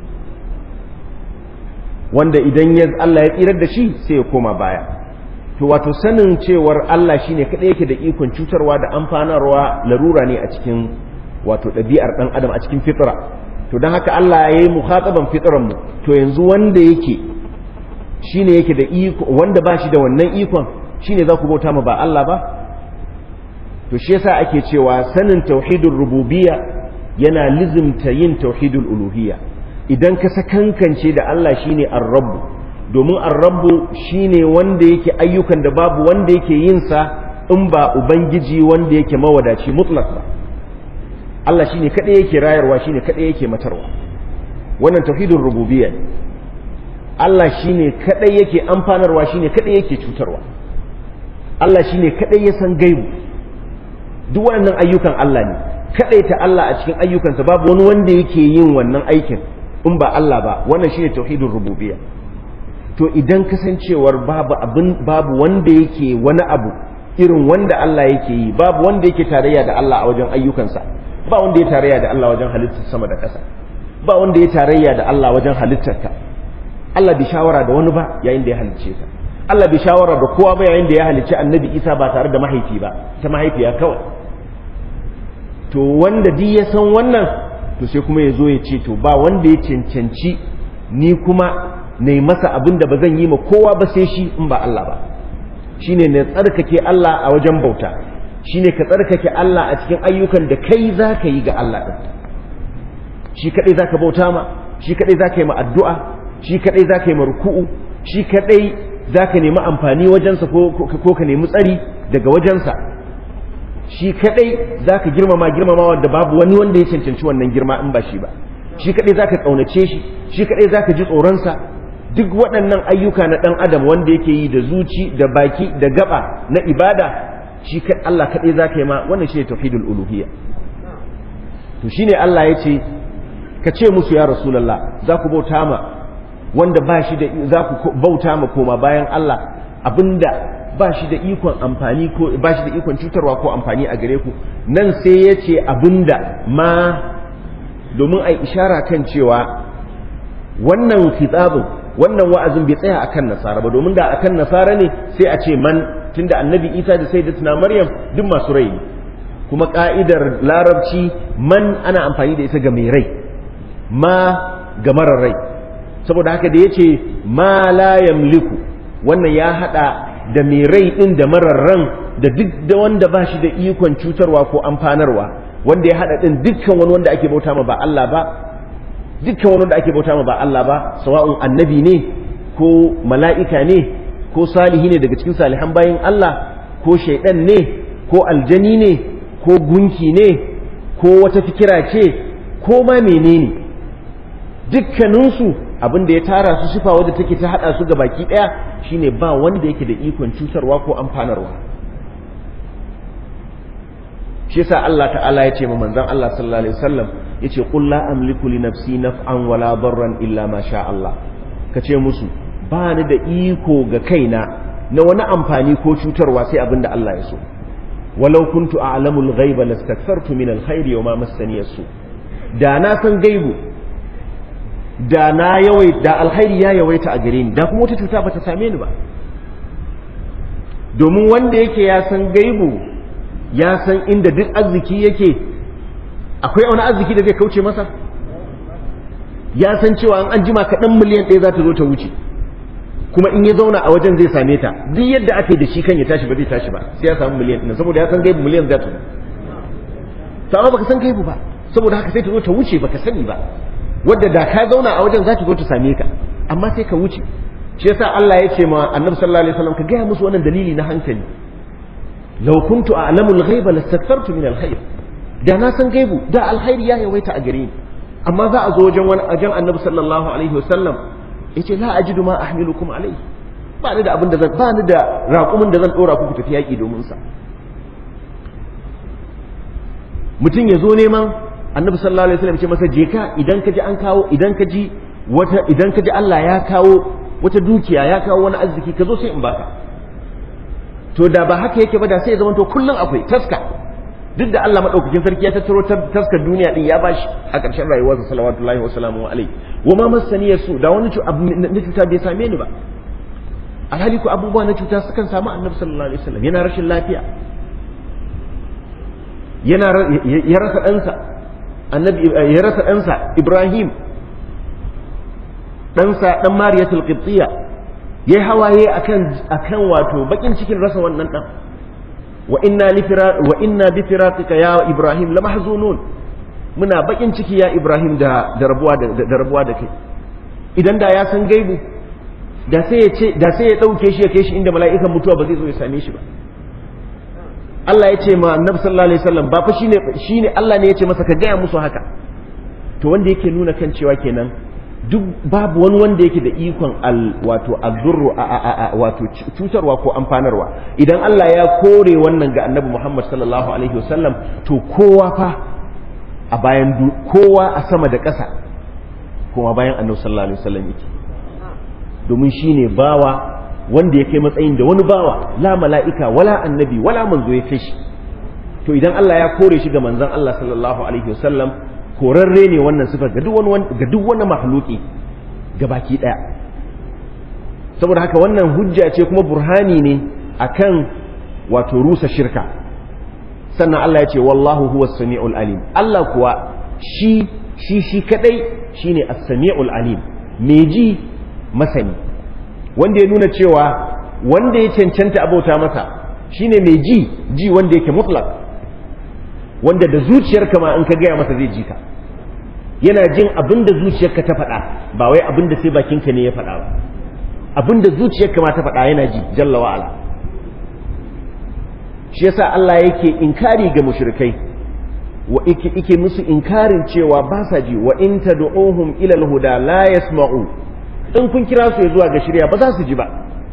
wanda idan ya Allah ya tsirar da shi sai ya koma baya to wato sanin cewar Allah shine kadai yake da ikon cutarwa da amfanarwa larura ne a cikin wato ɗabi'ar ɗan adam a cikin fitra to don haka Allah ya yi mukhataban fitran mu to yanzu wanda yake shine yake da iko wanda ba shi da wannan ikon shine za ku bauta ma ba Allah ba to shi yasa ake cewa sanin tauhidul rububiyya yana lizimta yin tauhidul uluhiyya idan ka sakankance da Allah shine ar-rabb domin ar-rabb shine wanda yake ayyukan da babu wanda yake yin sa in ba ubangiji wanda yake mawadaci mutlak ba Allah shine kadai yake rayarwa shine kadai yake matarwa wannan tauhidul rububiyya ne Allah shine kadai yake amfanarwa shine kadai yake cutarwa Allah shine kadai ya san gaibu duk waɗannan ayyukan Allah ne ta Allah a cikin ayyukansa babu wani wanda yake yin wannan aikin in ba Allah ba wannan shine tauhidul rububiyya to idan kasancewar babu abin babu wanda yake wani abu irin wanda Allah yake yi babu wanda yake tarayya da Allah a wajen ayyukansa ba wanda ya tarayya da Allah wajen halittar sama da ƙasa ba wanda ya tarayya da Allah wajen halittarka Allah bai shawara da wani ba yayin da ya halicce ka Allah bai shawara da kowa ba yayin da ya halicci annabi Isa ba tare da mahaifi ba ta mahaifiya kawai to wanda duk ya san wannan to sai kuma ya zo ya ce to ba wanda ya cancanci ni kuma na masa abin da ba zan yi ma kowa ba sai shi in ba Allah ba shine ne tsarkake Allah a wajen bauta shine ka tsarkake Allah a cikin ayyukan da kai za ka yi ga Allah ɗin shi kaɗai za ka bauta ma shi kaɗai za ka yi ma addu'a shi kaɗai za ka yi ma ruku'u shi kaɗai za ka nemi amfani wajensa ko ka nemi tsari daga wajensa shi kaɗai za ka girmama girmama wanda babu wani wanda ya cancanci wannan girma in ba shi ba shi kaɗai za ka ƙaunace shi shi kaɗai za ka ji tsoronsa duk waɗannan ayyuka na ɗan adam wanda yake yi da zuci da baki da gaba na ibada shi Allah kaɗai za ka yi ma wannan shi ne tauhidul uluhiyya to shi ne Allah ya ce ka ce musu ya rasulallah za ku bauta ma wanda ba shi da za ku bauta ma koma bayan Allah abinda ba shi da ikon amfani ko ba shi da ikon cutarwa ko amfani a gare ku nan sai ya ce abinda ma domin a ishara kan cewa wannan kitabin wannan wa'azin bai tsaya akan nasara ba domin da akan nasara ne sai a ce man tunda annabi isa da sai da maryam duk masu rai ne kuma ka'idar larabci man ana amfani da ita ga mai rai ma ga marar rai saboda haka da ya ce ma la yamliku wannan ya hada da mai rai din da marar ran da duk da wanda ba shi da ikon cutarwa ko amfanarwa wanda ya hada din dukkan wani wanda ake bauta ma ba Allah ba dukkan wani wanda ake bauta ma ba Allah ba sawa'un annabi ne ko mala'ika ne ko salihi ne daga cikin salihan bayin Allah ko shaidan ne ko aljani ne ko gunki ne ko wata fikira ce ko ma menene dukkaninsu abin da ya tara su sifa wadda take ta hada su ga baki daya shine ba wanda yake da ikon cutarwa ko amfanarwa shi yasa Allah ta'ala ya ce ma manzon Allah sallallahu alaihi wasallam yace qul la amliku li nafsi naf'an wala darran illa ma sha Allah kace musu ba ni da iko ga kaina na wani amfani ko cutarwa sai abin da Allah ya so walau kuntu a'lamul ghaiba lastakthartu min alkhairi wa ma massani yasu da na san gaibu da na yawai da alkhairi ya yawaita a gare ni da kuma wata cuta bata same ni ba domin wanda yake ya san gaibu ya san inda duk arziki yake akwai wani arziki da zai kauce masa ya san cewa an an jima kaɗan miliyan ɗaya za ta zo ta wuce kuma in ya zauna a wajen zai same ta duk yadda aka yi da shi kan ya tashi ba zai tashi ba sai ya samu miliyan ɗin saboda ya san gaibu miliyan za ta zo to amma baka san gaibu ba saboda haka sai ta zo ta wuce baka sani ba wadda da ka zauna a wajen za ta zo ta same ka amma sai ka wuce shi yasa Allah ya ce ma annabi sallallahu alaihi wasallam ka gaya musu wannan dalili na hankali law kuntu a'lamul ghaiba lastakthartu min alkhair da na san gaibu da alkhairi ya yawaita a gare ni amma za a zo wajen wani ajan annabi sallallahu alaihi wasallam yace la ajidu ma ahmilukum alaihi ba ni da abin da zan ba ni da raƙumin da zan dora ku ku tafi yaƙi domin sa mutum ya zo neman annabi sallallahu alaihi wasallam ce masa je ka idan ka ji an kawo idan ka ji wata idan ka ji Allah ya kawo wata dukiya ya kawo wani arziki ka zo sai in baka to da ba haka yake ba da sai ya zama to kullun akwai taska duk da Allah madaukakin sarki ya tattaro taskar duniya din ya bashi a ƙarshen rayuwarsa salawatullahi wa salamu alaihi wa ma masani yasu da wani na cuta bai same ni ba alhali ko abubuwa na cuta sukan samu annabi sallallahu alaihi wasallam yana rashin lafiya yana ya rasa ɗansa annabi ya rasa ɗansa Ibrahim ɗansa ɗan Mariyatul Qibtiyya yayi hawaye akan akan wato bakin cikin rasa wannan dan wa inna li wa inna bi firaqika ya ibrahim lamahzunun muna bakin ciki ya ibrahim da da rabuwa da rabuwa da kai idan da ya san gaibu da sai ya ce da sai ya dauke shi ya kai shi inda mala'ikan mutuwa ba zai zo ya same shi ba Allah ya ce ma annabi sallallahu alaihi wasallam ba fa shine shine Allah ne ya ce masa ka gaya musu haka to wanda yake nuna kan cewa kenan duk babu wani wanda yake da ikon al wato azurru a a a wato cutarwa ko amfanarwa idan Allah ya kore wannan ga annabi Muhammad sallallahu alaihi wasallam to kowa fa a bayan kowa a sama da ƙasa kuma bayan annabi sallallahu alaihi wasallam yake domin shine bawa wanda ya kai matsayin da wani bawa la mala'ika wala annabi wala manzo ya kai shi to idan Allah ya kore shi ga manzon Allah sallallahu alaihi wasallam korarre ne wannan sifar ga duk wani ga duk wani makhluki baki daya saboda haka wannan hujja ce kuma burhani ne akan wato rusa shirka sannan Allah ya ce wallahu huwas samiul alim Allah kuwa shi shi shi kadai shine as-sami'ul alim me ji masani wanda ya nuna cewa wanda ya cancanta abauta masa shine mai ji ji wanda yake mutlak wanda da zuciyarka ma in ka gaya masa zai ji ka yana jin abin da zuciyarka ta faɗa ba wai abin da sai bakinka ne ya faɗa ba abin da zuciyarka ma ta faɗa yana ji jalla wa'ala shi yasa Allah yake inkari ga mushrikai wa ike musu inkarin cewa ba sa ji wa in tad'uhum ila al-huda la yasma'u in kun kira su zuwa ga shirya ba za su ji ba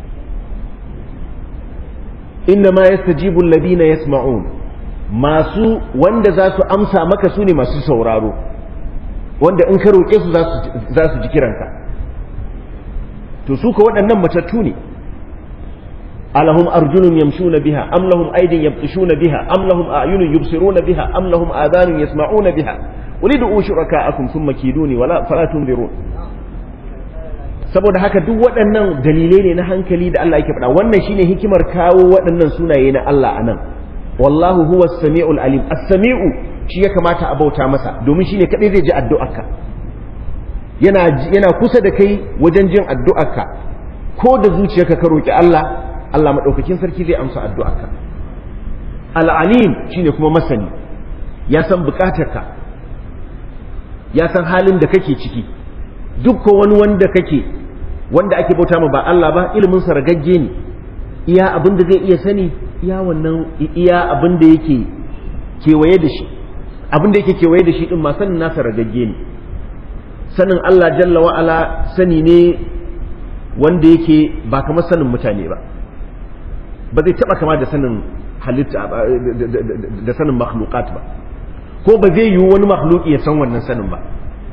inna ma yastajibu alladhina yasma'un masu wanda za su amsa maka su ne masu sauraro wanda in ka roƙe su za su ji kiranka to su ka waɗannan matattu ne alahum arjunun yamshuna biha am lahum aydin yabtishuna biha am lahum a'yunun yubsiruna biha am lahum adhanun yasma'una biha qul ud'u shuraka'akum thumma kiduni wala fala tunzirun saboda haka duk waɗannan dalilai ne na hankali da Allah yake faɗa wannan shine hikimar kawo waɗannan sunaye na Allah anan wallahu huwa as-sami'ul alim as-sami'u shi ya kamata a bauta masa domin shine kadai zai ji addu'arka yana yana kusa da kai wajen jin addu'arka ko da zuciyarka ka roki Allah Allah madaukakin sarki zai amsa addu'arka al-alim shine kuma masani ya san bukatarka ya san halin da kake ciki duk wani wanda kake wanda ake bauta ma ba Allah ba ilimin sa ragagge ne iya abin da zai iya sani iya wannan iya abin da yake kewaye da shi abin da yake kewaye da shi din ma sanin nasa ragagge ne sanin Allah jalla wa ala sani ne wanda yake ba kamar sanin mutane ba ba zai taba kama da sanin halitta da sanin makhluqat ba ko ba zai yi wani makhluki ya san wannan sanin ba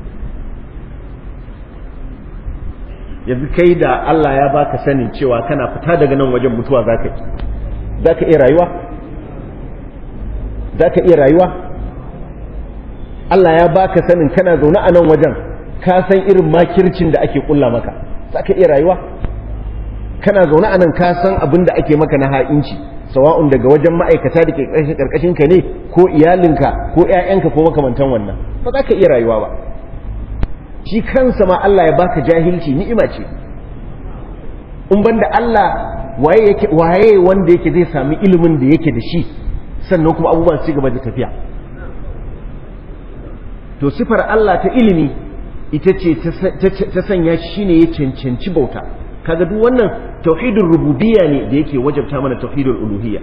yanzu kai da Allah ya baka sanin cewa kana fita daga nan wajen mutuwa zaka yi zaka iya rayuwa zaka iya rayuwa Allah ya baka sanin kana zaune a nan wajen ka san irin makircin da ake kulla maka zaka iya rayuwa kana zaune a nan ka san abin da ake maka na ha'inci sawa'un daga wajen ma'aikata da ke karkashin ka ne ko iyalinka ko 'ya'yanka ko makamantan wannan ba za ka iya rayuwa ba shi kansa ma Allah ya baka jahilci ni'ima ce in banda Allah waye yake waye wanda yake zai sami ilimin da yake da shi sannan kuma abubuwan su gaba da tafiya to sifar Allah ta ilimi ita ce ta sanya shi shine ya cancanci bauta kaga duk wannan tauhidul rububiyya ne da yake wajabta mana tauhidul uluhiyya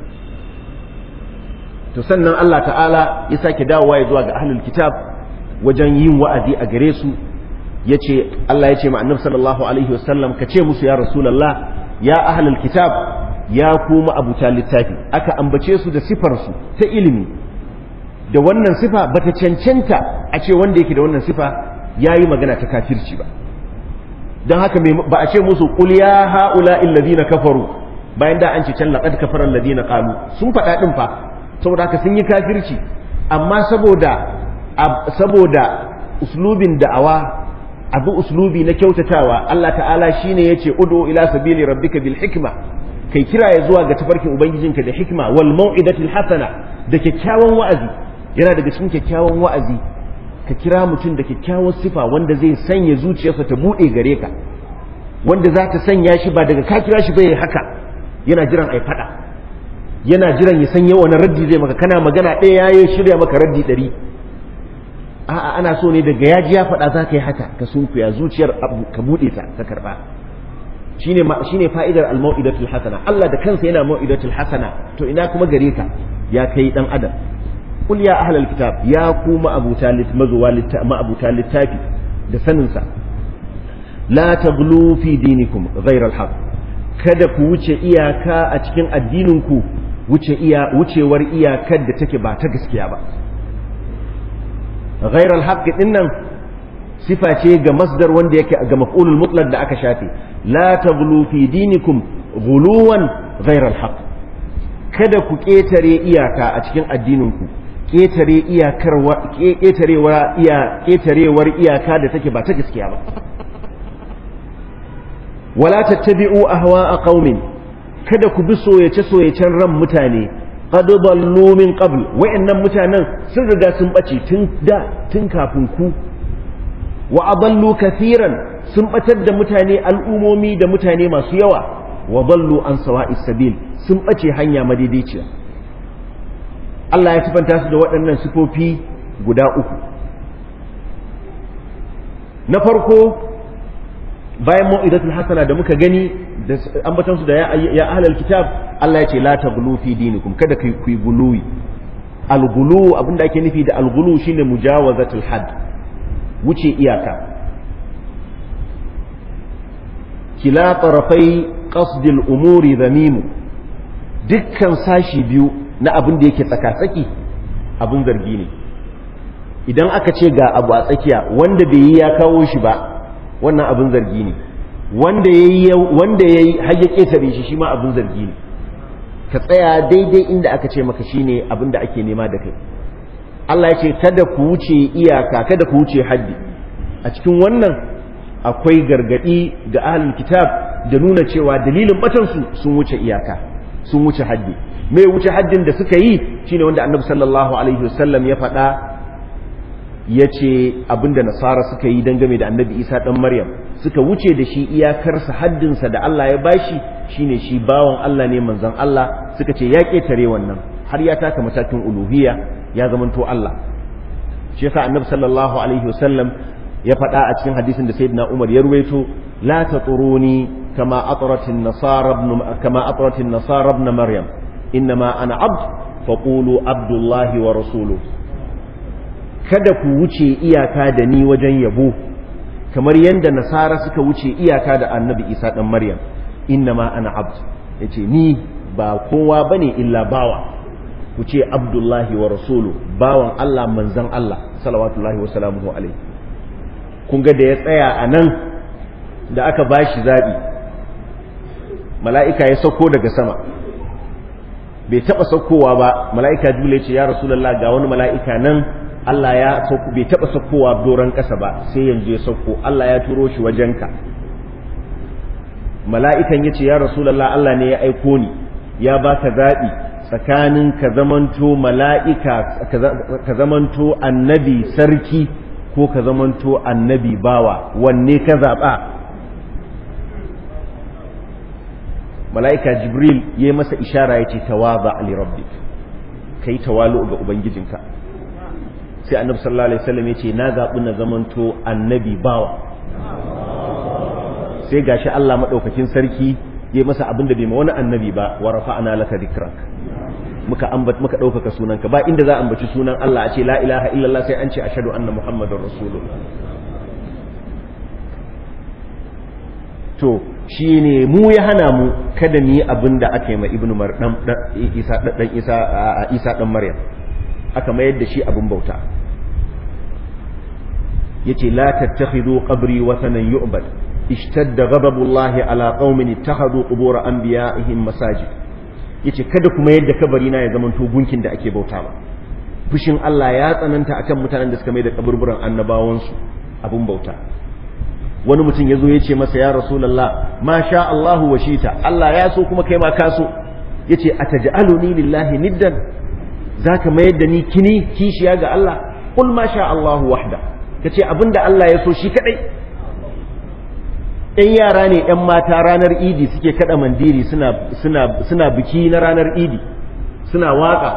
to sannan Allah ta'ala ya sake dawowa ya zuwa ga ahlul kitab wajen yin wa'azi a gare su yace Allah ya ce ma annabi sallallahu alaihi wasallam ka ce musu ya rasulullah ya ahlul kitab ya kuma abuta littafi aka ambace su da sifar su ta ilimi da wannan sifa bata cancanta a ce wanda yake da wannan sifa yayi magana ta kafirci ba don haka ba a ce musu qul ya haula alladhina kafaru bayan da an ce can laqad kafara alladhina qalu sun faɗa din fa saboda haka sun yi kafirci amma saboda saboda uslubin da'awa abu uslubi na kyautatawa Allah ta'ala shine yace ud'u ila sabili rabbika bil hikma kai kira ya zuwa ga tafarkin ubangijinka da hikma wal mau'idatil hasana da kyakkyawan wa'azi yana daga cikin kyakkyawan wa'azi ka kira mutum da kyakkyawar sifa wanda zai sanya zuciyarsa ta bude gare ka wanda za ta sanya shi ba daga ka kira shi bai haka yana jiran ai fada yana jiran ya sanya wani raddi zai maka kana magana ɗaya ya shirya maka raddi ɗari a'a ana so ne daga yaji ya faɗa za ka yi haka ka sunkuya zuciyar ka buɗe ta ka karɓa shine shine fa'idar al-mau'idatul hasana Allah da kansa yana mau'idatul hasana to ina kuma gare ka ya kai dan adam qul ya ahlal kitab ya ku ma'abuta mazuwa ma'abuta littafi da sanin sa la taghlu fi dinikum ghayra al-haq kada ku wuce iyaka a cikin addinin ku wuce iya wucewar iyakar da take ba ta gaskiya ba ghayra al-haq dinnan sifa ce ga masdar wanda yake ga maf'ulul mutlaq da aka shafe la taghlu fi dinikum ghuluwan ghayra al-haq kada ku ketare iyaka a cikin addininku ketare iyakar ketarewar iya ketarewar iyaka da take ba ta gaskiya ba wala tattabi'u ahwa'a qaumin kada ku bi soyace soyacen ran mutane qad dallu min qabl wa'annan mutanen sun riga sun bace tun da tun kafin ku wa adallu kathiran sun batar da mutane al'umomi da mutane masu yawa wa dallu an sawa'is sabil sun bace hanya madaidaiciya Allah ya sifanta su da waɗannan sifofi guda uku na farko bayan mau'idatul hasana da muka gani da ambatan su da ya ahlal kitab Allah ya ce la taghlu fi dinikum kada kai ku guluwi al-gulu abinda ake nufi da al-gulu shine mujawazatul hadd wuce iyaka kila tarafai qasdil umuri zamimu dukkan sashi biyu na abin da yake tsaka-tsaki abin zargi ne idan aka ce ga abu a tsakiya wanda bai yi ya kawo shi ba wannan abin zargi ne wanda ya yi har ya ƙetare shi shi ma abin zargi ne ka tsaya daidai inda aka ce maka shine abin da ake nema da kai Allah ya ce kada ku wuce iyaka kada ku wuce haddi a cikin wannan akwai gargadi ga ahlul kitab da nuna cewa dalilin batansu sun wuce iyaka sun wuce haddi mai wuce haddin da suka yi shine wanda annabi sallallahu alaihi wasallam ya faɗa ya ce abinda nasara suka yi dangane da annabi isa ɗan maryam suka wuce da shi iyakarsa haddinsa da allah ya bashi shine shi bawan allah ne manzon allah suka ce ya ƙetare wannan har ya taka matakin uluhiyya ya zamanto allah shi yasa annabi sallallahu alaihi wasallam ya faɗa a cikin hadisin da sayyidina umar ya ruwaito la taturuni kama atratin nasara kama atratin nasara ibn maryam innama ana abd faqulu abdullahi wa rasuluhu kada ku wuce iyaka da ni wajen yabo kamar yadda nasara suka wuce iyaka da annabi isa ɗan maryam innama ana abd ya ce ni ba kowa ba ne illa bawa ku ce abdullahi wa rasulu bawan allah manzan allah salawatullahi wa salamuhu alaihi kun ga da ya tsaya a nan da aka ba shi zaɓi mala'ika ya sauko daga sama bai taɓa saukowa ba mala'ika jule ce ya rasulallah ga wani mala'ika nan Allah ya sauko bai taɓa saukowa doron ƙasa ba sai yanzu ya sauko Allah ya turo shi wajenka mala'ikan ya ce ya rasulallah Allah ne ya aiko ni ya ba ka zaɓi tsakanin ka zamanto mala'ika ka zamanto annabi sarki ko ka zamanto annabi bawa wanne ka zaɓa mala'ika jibril ya yi masa ishara ya ce tawaza ali rabbik ka yi tawalu ga ubangijinka sai annabi sallallahu alaihi wasallam yace na zabi na zamanto annabi bawa sai gashi Allah madaukakin sarki yayi masa abin da bai ma wani annabi ba wa rafa'ana laka dhikrak muka ambat muka daukaka sunanka ba inda za a ambaci sunan Allah a ce la ilaha illallah sai an ce ashhadu anna muhammadar rasulullah to shine mu ya hana mu kada mu yi abin da aka yi ma ibnu mar dan isa dan isa isa dan maryam aka mayar da shi abin bauta yace la tattakhidu qabri wathanan yu'bad ishtadda ghadabullahi ala qaumin ittakhadhu qubur anbiya'ihim masajid yace kada kuma yadda kabari na ya zamanto gunkin da ake bauta ba fushin Allah ya tsananta akan mutanen da suka mai da kaburburan annabawansu abin bauta wani mutum ya zo ya ce masa ya rasulallah ma sha Allahu wa shita Allah ya so kuma kai ma ka so yace ataj'aluni lillahi niddan zaka mayar da ni kini kishiya ga Allah qul ma sha Allahu wahda kace abinda Allah ya so shi kadai 'yan yara ne 'yan mata ranar idi suke kada mandiri suna suna suna biki na ranar idi suna waka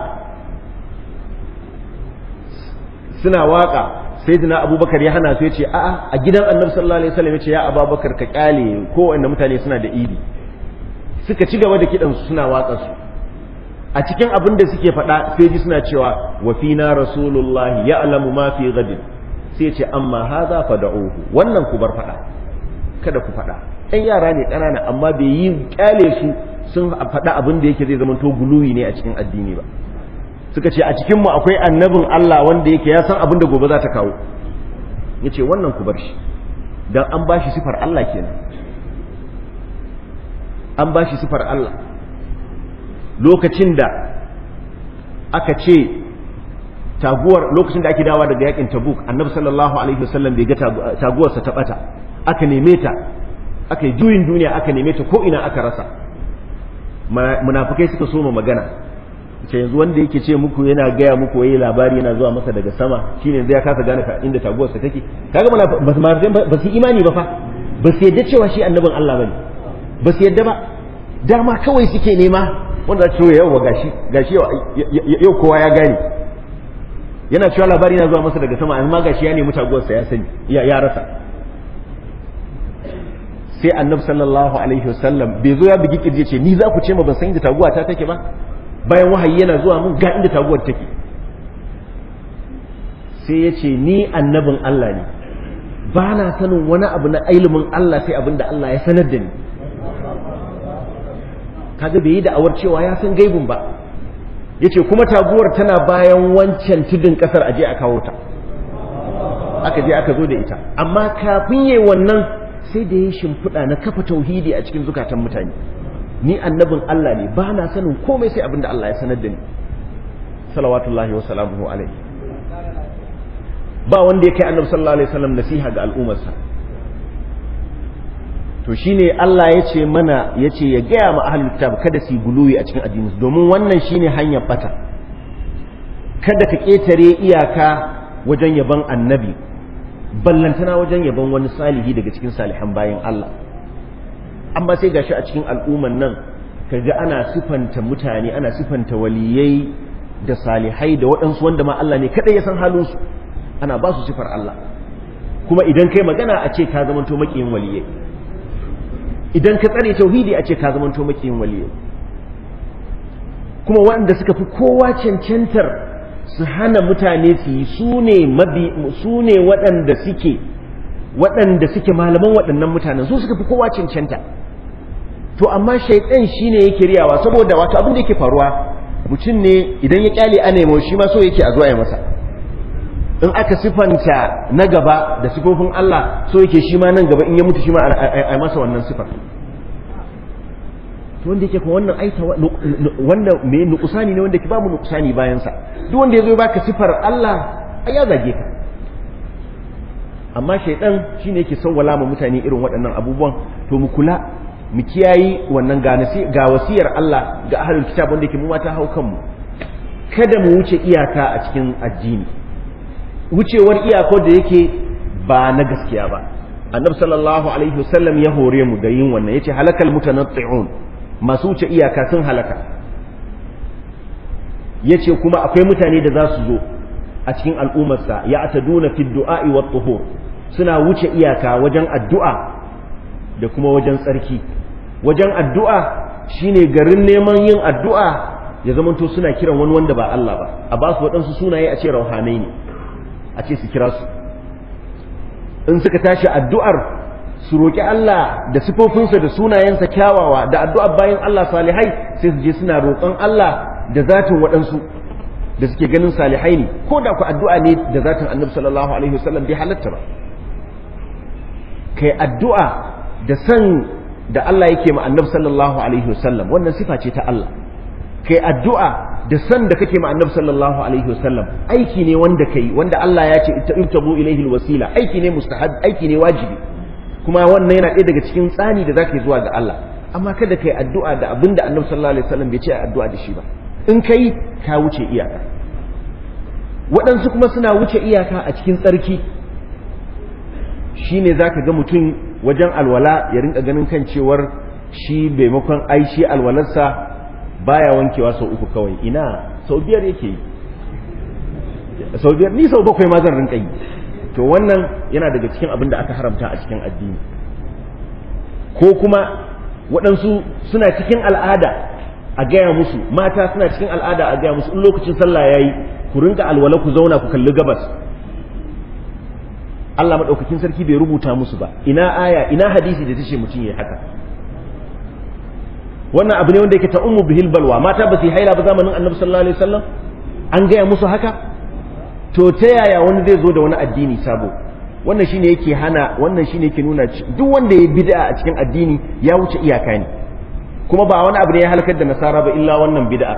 suna waka sai dina abubakar ya hana su ya ce a'a a gidan annabi sallallahu alaihi wasallam ya ce ya abubakar ka kyale ko wanda mutane suna da idi suka ci gaba da kidan su suna waka su a cikin abin da suke faɗa sai ji suna cewa wa fina rasulullahi ya'lamu ma fi gadin sai ya ce amma hadha fad'uhu wannan ku bar faɗa kada ku faɗa ɗan yara ne ƙanana amma bai yi kyale su sun faɗa abin da yake zai zama to guluwi ne a cikin addini ba suka ce a cikinmu akwai annabin Allah wanda yake ya san abin da gobe za ta kawo ya ce wannan ku bar shi don an ba shi sifar Allah kenan an ba shi sifar Allah lokacin da aka ce taguwar lokacin da ake dawa daga yakin tabuk annabi sallallahu alaihi wasallam bai ga taguwarsa ta bata aka neme ta aka yi juyin duniya aka neme ta ko ina aka rasa munafukai suka soma magana ce yanzu wanda yake ce muku yana gaya muku wai labari yana zuwa masa daga sama shine yanzu ya kasa gane inda taguwarsa take kaga ba su imani ba fa ba su yadda cewa shi annabin Allah bane ba su yadda ba dama kawai suke nema wanda ce yau gashi gashi yau kowa ya gane yana cewa labari yana zuwa masa daga sama amma gashi ya nemi taguwarsa ya sani ya rasa sai annabi sallallahu alaihi wasallam bai zo ya bugi kirje ce ni za ku ce ma ban san inda taguwa ta take ba bayan wahayi yana zuwa mun ga inda taguwar take sai ya ce ni annabin Allah ne ba na sanin wani abu na ilimin Allah sai abin da Allah ya sanar da ni kaga bai yi da'awar cewa ya san gaibin ba ya ce kuma taguwar tana bayan wancan tudun kasar aje a kawo ta aka je aka zo da ita amma kafin yi wannan sai da ya shimfiɗa na kafa tauhidi a cikin zukatan mutane ni annabin Allah ne ba na sanin komai sai abinda Allah ya sanar da ni salawatullahi wa salamuhu alaihi ba wanda ya kai annabi sallallahu alaihi wasallam nasiha ga al'ummarsa to shine Allah ya ce mana ya ce ya gaya ma ahlul kitab kada su guluwi a cikin addinin domin wannan shine hanyar bata kada ka ketare iyaka wajen yaban annabi ballantana wajen yaban wani salihi daga cikin salihan bayan Allah amma sai gashi a cikin al'umman nan kaga ana sifanta mutane ana sifanta waliyai da salihai da waɗansu wanda ma Allah ne kaɗai ya san halinsu ana ba su sifar Allah kuma idan kai magana a ce ka zamanto makiyin waliyai idan ka tsare tauhidi a ce ka zamanto makiyin waliyai kuma waɗanda suka fi kowa cancantar su hana mutane su yi su ne mabi su ne waɗanda suke waɗanda suke malaman waɗannan mutanen su suka fi kowa cancanta to amma shaitan shine yake riyawa saboda wato abin da yake faruwa mutum ne idan ya kyale a nemo shi ma so yake a zuwa ya masa in aka sifanta na gaba da sifofin Allah so yake shi ma nan gaba in ya mutu shi ma a masa wannan sifar to wanda yake kuma wannan aita wanda me nukusani ne wanda ke babu nukusani bayan sa duk wanda yazo baka sifar Allah ai ya zage ka amma shaidan shine yake sawwala ma mutane irin waɗannan abubuwan to mu kula mu kiyayi wannan ga wasiyar Allah ga ahlul kitab wanda yake mu mata hau kanmu kada mu wuce iyaka a cikin addini wucewar iyako da yake ba na gaskiya ba annabi sallallahu alaihi wasallam ya hore mu da yin wannan yace halakal mutanatti'un masu wuce iyaka sun halaka yace kuma akwai mutane da za su zo a cikin al'ummarsa ya ataduna fi du'a'i wa tuhur suna wuce iyaka wajen addu'a da kuma wajen tsarki wajen addu'a shine garin neman yin addu'a ya zamanto suna kiran wani wanda ba Allah ba a ba su waɗansu sunaye a ce rauhanai ne a ce su kira su in suka tashi addu'ar su roƙi Allah da sifofinsa da sunayensa kyawawa da addu'ar bayan Allah salihai sai su je suna roƙon Allah da zatin waɗansu da suke ganin salihai ne ko da ku addu'a ne da zatin annabi sallallahu alaihi wasallam bai halatta ba kai addu'a da san da Allah yake ma annabi sallallahu alaihi wasallam wannan sifa ce ta Allah kai addu'a da san da kake ma annabi sallallahu alaihi wasallam aiki ne wanda kai wanda Allah ya ce ibtabu ilaihi alwasila aiki ne mustahab aiki ne wajibi kuma wannan yana ɗaya daga cikin tsani da zaka yi zuwa ga Allah amma kada kai addu'a da abinda annabi sallallahu alaihi wasallam bai ce addu'a da shi ba in kai ka wuce iyaka waɗansu kuma suna wuce iyaka a cikin tsarki shine zaka ga mutum wajen alwala ya rinka ganin kan cewar shi maimakon ai shi alwalarsa baya wankewa sau uku kawai ina sau biyar yake yi sau biyar ni sau bakwai ma zan rinka yi to wannan yana daga cikin abin da aka haramta a cikin addini ko kuma waɗansu suna cikin al'ada a gaya musu mata suna cikin al'ada a gaya musu in lokacin sallah yayi ku rinka alwala ku zauna ku kalli gabas Allah madaukakin sarki bai rubuta musu ba ina aya ina hadisi da tace mutum yayi haka wannan abu ne wanda yake ta ummu bihil balwa mata ba su haila ba zamanin annabi sallallahu alaihi wasallam an gaya musu haka to ta yaya wani zai zo da wani addini sabo wannan shine yake hana wannan shine yake nuna duk wanda ya bid'a a cikin addini ya wuce iyaka ne kuma ba wani abu ne ya halakar da nasara ba illa wannan bid'a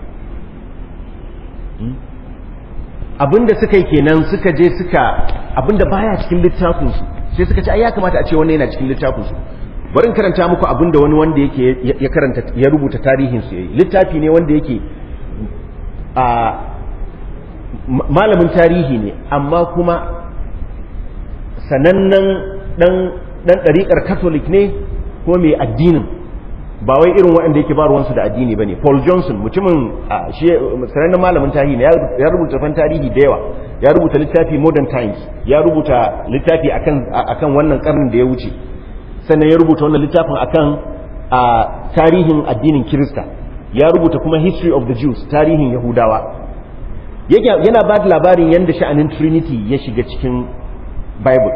abinda suka yi kenan suka je suka abinda baya cikin littafin su sai suka ce ai ya kamata a ce wannan yana cikin littafin su bari in karanta muku abinda wani wanda yake ya karanta ya rubuta tarihin su yayi littafi ne wanda yake a malamin tarihi ne amma kuma sanannen dan dan ɗariƙar catholic ne ko mai addinin ba wai irin waɗanda yake ba ruwansu da addini ba ne paul johnson mutumin shi sanannen malamin tarihi ne ya rubuta fan tarihi da yawa ya rubuta littafi modern times ya rubuta littafi akan akan wannan karnin da ya wuce sannan ya rubuta wannan littafin akan tarihin addinin kirista ya rubuta kuma history of the jews tarihin yahudawa yana ba da labarin yadda sha'anin trinity ya shiga cikin bible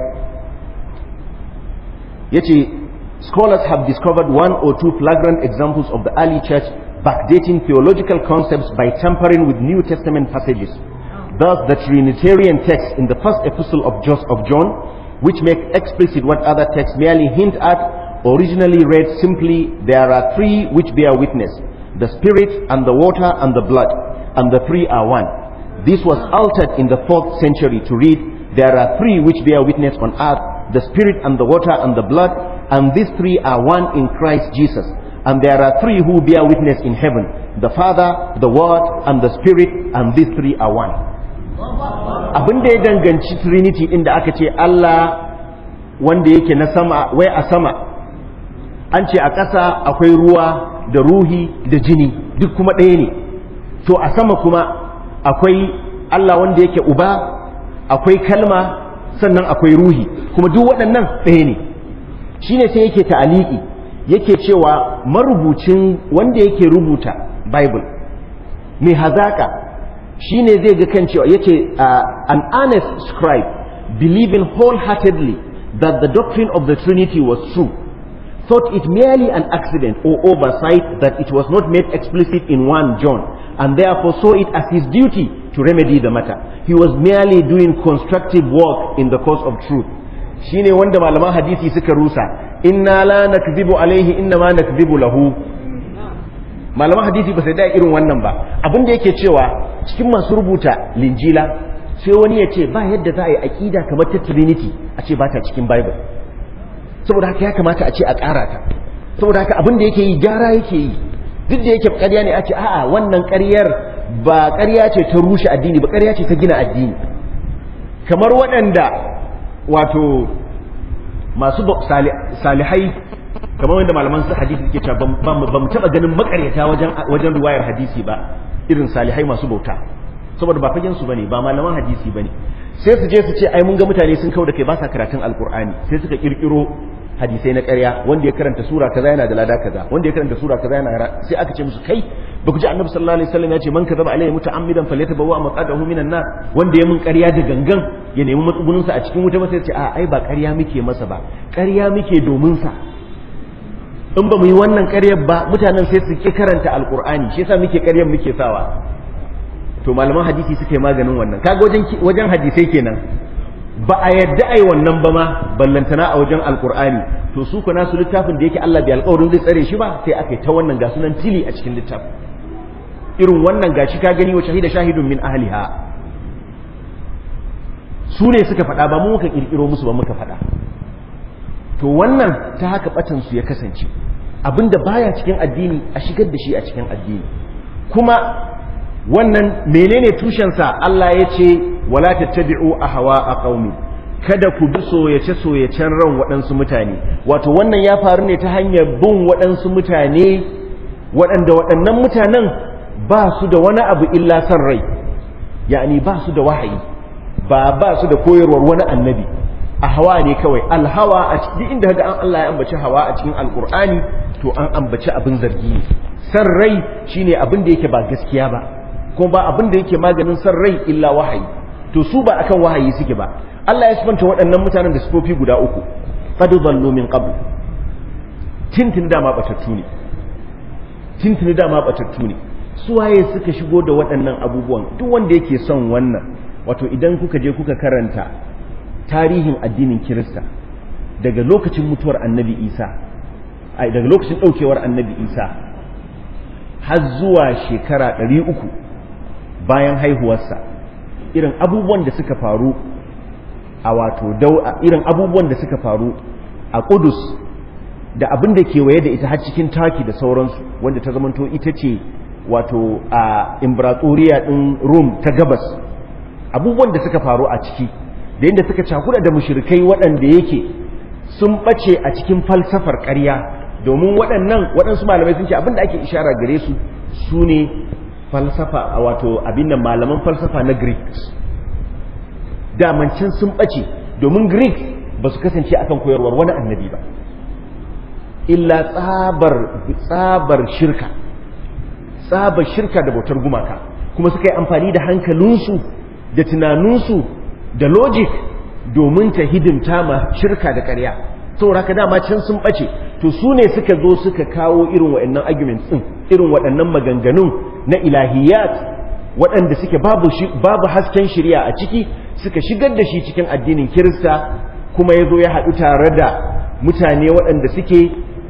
ya ce scholars have discovered one or two flagrant examples of the early church backdating theological concepts by tampering with new testament passages thus the trinitarian text in the first epistle of john which make explicit what other texts merely hint at originally read simply there are three which bear witness the spirit and the water and the blood and the three are one this was altered in the fourth century to read, There are three which bear witness on earth, the Spirit and the water and the blood, and these three are one in Christ Jesus. And there are three who bear witness in heaven, the Father, the Word, and the Spirit, and these three are one. Abin da ya danganci Trinity inda aka ce Allah wanda yake na sama, wai a sama, an ce a ƙasa akwai ruwa da ruhi da jini, duk kuma ɗaya ne. To a sama kuma akwai Allah wanda yake uba akwai kalma sannan akwai ruhi kuma duk waɗannan ɗaya ne shine sai yake ta'aliki yake cewa marubucin wanda yake rubuta bible mai hazaka shine zai ga kan cewa yace an honest scribe believing wholeheartedly that the doctrine of the trinity was true thought it merely an accident or oversight that it was not made explicit in 1 John and therefore saw it as his duty to remedy the matter. He was merely doing constructive work in the cause of truth. shine wanda malaman hadisi suka rusa inna la nakzibu alaihi inna ma nakzibu lahu malaman hadisi ba sai da irin wannan ba abin da yake cewa cikin masu rubuta linjila sai wani ya ce ba yadda za a yi aƙida kamar ta trinity a ce ba ta cikin bible saboda haka ya kamata a ce a ƙara ta saboda haka abin da yake yi gyara yake yi duk da yake ƙarya ne a ce a'a wannan ƙaryar ba ƙarya ce ta rushe addini ba ƙarya ce ta gina addini kamar waɗanda wato masu salihai kamar wanda malaman su hadisi suke cewa ba mu taɓa ganin makaryata wajen wajen riwayar hadisi ba irin salihai masu bauta saboda ba fagen su bane ba malaman hadisi bane sai su je su ce ai mun ga mutane sun kau da kai ba sa karatun alkur'ani sai suka kirkiro hadisai na ƙarya wanda ya karanta sura kaza yana da lada kaza wanda ya karanta sura kaza yana sai aka ce musu kai ba ku ji annabi sallallahu alaihi wasallam ya ce man kadaba alayhi muta'ammidan falyatabawwa maqadahu minan nar wanda ya mun ƙarya da gangan ya nemi matsugunin sa a cikin wuta ba sai ce a ai ba ƙarya muke masa ba ƙarya muke domin sa in ba mu yi wannan ƙaryar ba mutanen sai su ki karanta alkur'ani shi yasa muke ƙaryar muke sawa to malaman hadisi suke maganin wannan kaga wajen wajen hadisai kenan ba a yadda ai wannan ba ma ballantana a wajen alkur'ani to su kuna su littafin da yake Allah bai alƙawarin zai tsare shi ba sai aka yi ta wannan ga sunan tili a cikin littafin irin wannan gashi ka gani wa shahida shahidun min ahliha su ne suka faɗa ba mu muka kirkiro musu ba muka faɗa to wannan ta haka batan su ya kasance abinda baya cikin addini a shigar da shi a cikin addini kuma wannan menene tushensa Allah ya ce wala tattabi'u ahwa a qaumi kada ku bi soyace-soyacen ran waɗansu mutane wato wannan ya faru ne ta hanyar bin waɗansu mutane waɗanda waɗannan mutanen ba su da wani abu illa san rai yani ba su da wahayi ba ba su da koyarwar wani annabi a hawa ne kawai alhawa a cikin inda ga an Allah ya ambaci hawa a cikin alkur'ani to an ambaci abin zargi ne san rai shine abin da yake ba gaskiya ba ko ba abin da yake maganin san rai illa wahayi to su ba akan wahayi suke ba Allah ya sifanta waɗannan mutanen da sifofi guda uku qad dhallu min qabl tintin dama batattu ne tintin dama batattu ne su waye suka shigo da waɗannan abubuwan duk wanda yake son wannan wato idan kuka je kuka karanta tarihin addinin Kirista daga lokacin mutuwar Annabi Isa ai daga lokacin daukewar Annabi Isa har zuwa shekara 300 bayan haihuwarsa irin abubuwan da suka faru a wato irin abubuwan da suka faru a Kudus da abin da kewaye da ita har cikin taki da sauransu wanda ta zamanto ita ce wato a imbratoriya din Rome ta gabas abubuwan da suka faru a ciki da yadda suka cakuda da mushrikai waɗanda yake sun ɓace a cikin falsafar ƙarya domin waɗannan waɗansu malamai sun ce abin da ake ishara gare su su ne falsafa wato abin da malaman falsafa na greeks damancin sun ɓace domin greeks ba su kasance akan koyarwar wani annabi ba illa tsabar tsabar shirka tsabar shirka da bautar gumaka kuma suka yi amfani da hankalinsu da tunaninsu da logic domin ta hidimta ma shirka da ƙarya saboda haka dama can sun ɓace to su ne suka zo suka kawo irin waɗannan arguments ɗin irin waɗannan maganganun na ilahiyat waɗanda suke babu babu hasken shirya a ciki suka shigar da shi cikin addinin kirista kuma ya zo ya haɗu tare da mutane waɗanda suke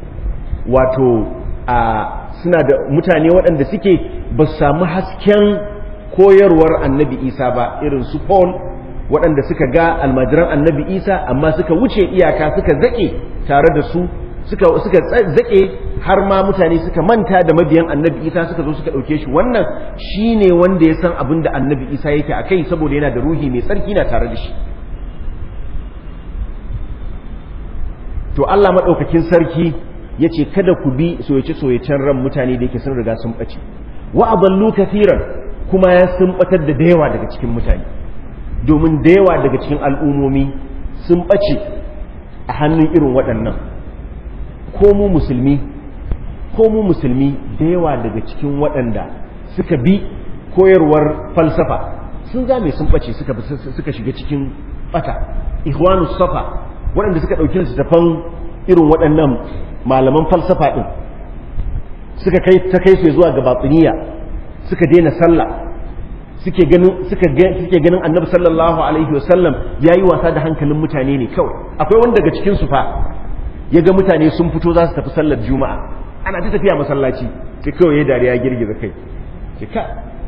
wato a suna da mutane waɗanda suke ba su samu hasken koyarwar annabi isa ba irin su paul waɗanda suka ga almajiran annabi isa amma suka wuce iyaka suka zaƙe tare da su suka suka zaƙe har ma mutane suka manta da mabiyan annabi isa suka zo suka ɗauke shi wannan shine wanda ya san abin da annabi isa yake a kai saboda yana da ruhi mai tsarki na tare da shi to allah maɗaukakin sarki ya ce kada ku bi soyace-soyacen ran mutane da yake sun riga sun ɓace wa aballu kafiran kuma ya sun ɓatar da yawa daga cikin mutane domin da yawa daga cikin al'ummomi sun ɓace a hannun irin waɗannan ko mu musulmi ko mu musulmi da yawa daga cikin waɗanda suka bi koyarwar falsafa sun zame sun ɓace suka shiga cikin ɓata ihwanu safa waɗanda suka ɗauki littattafan irin waɗannan malaman falsafa ɗin suka kai ta kai su zuwa ga batsiniya suka daina sallah suke ganin suka suke ganin annabi sallallahu alaihi wasallam yayi wasa da hankalin mutane ne kawai akwai wanda daga cikin su fa ya ga mutane sun fito za su tafi sallar juma'a ana ta tafiya masallaci sai kawai ya dariya girgiza kai ce ka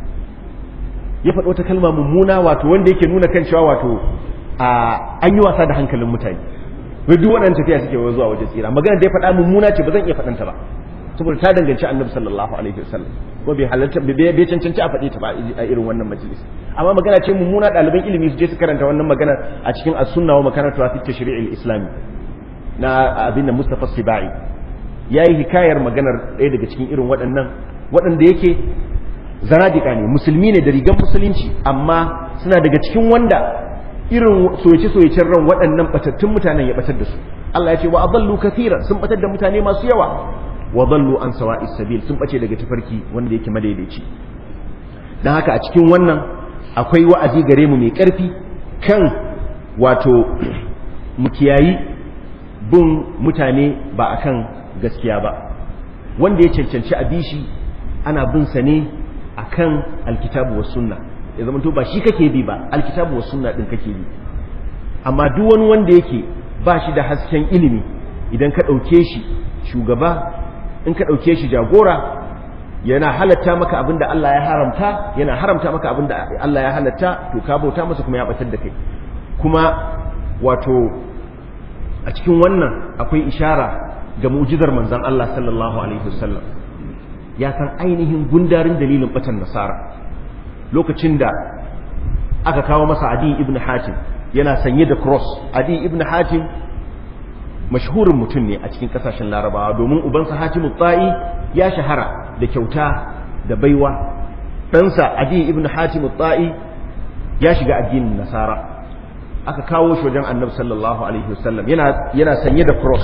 ya faɗo ta kalma mummuna wato wanda yake nuna kan cewa wato an yi wasa da hankalin mutane wai duk waɗannan tafiya suke zuwa waje tsira magana da ya faɗa mummuna ce ba zan iya faɗanta ba saboda ta danganci annabi sallallahu alaihi wasallam ko bai halarta bai cancanci a faɗi ta ba a irin wannan majalis amma magana ce mummuna ɗaliban ilimi su je su karanta wannan magana a cikin as-sunna wa makaratu fi tashri'il islami na abin da Mustafa Sibai yayi hikayar maganar ɗaya daga cikin irin waɗannan waɗanda yake zanadika ne musulmi ne da rigan musulunci amma suna daga cikin wanda irin soyace-soyacen ran waɗannan batattun mutanen ya batar da su Allah ya ce wa adallu kathiran sun batar da mutane masu yawa wa dallu an sawa'is sabil sun bace daga tafarki wanda yake madaidaici dan haka a cikin wannan akwai wa'azi gare mu mai karfi kan wato mu kiyayi bin mutane ba akan gaskiya ba wanda ya cancanci a bishi ana bin sa ne akan alkitabu was sunna ya zama to ba shi kake bi ba alkitabu was sunna din kake bi amma duk wani wanda yake ba shi da hasken ilimi idan ka ɗauke shi shugaba in ka ɗauke shi jagora yana halatta maka abin da Allah ya haramta yana haramta maka abin da Allah ya halatta to ka bauta masa kuma ya batar da kai kuma wato a cikin wannan akwai ishara ga mu'jizar manzon Allah sallallahu alaihi wasallam ya san ainihin gundarin dalilin batan nasara lokacin da aka kawo masa adi ibn hatim yana sanye da cross adi ibn hatim mashhurin mutum ne a cikin kasashen larabawa domin ubansa hatimu tsa'i ya shahara da kyauta da baiwa ɗansa adi ibn hatim tsa'i ya shiga addinin nasara aka kawo shi wajen annabi sallallahu alaihi wasallam yana yana sanye da cross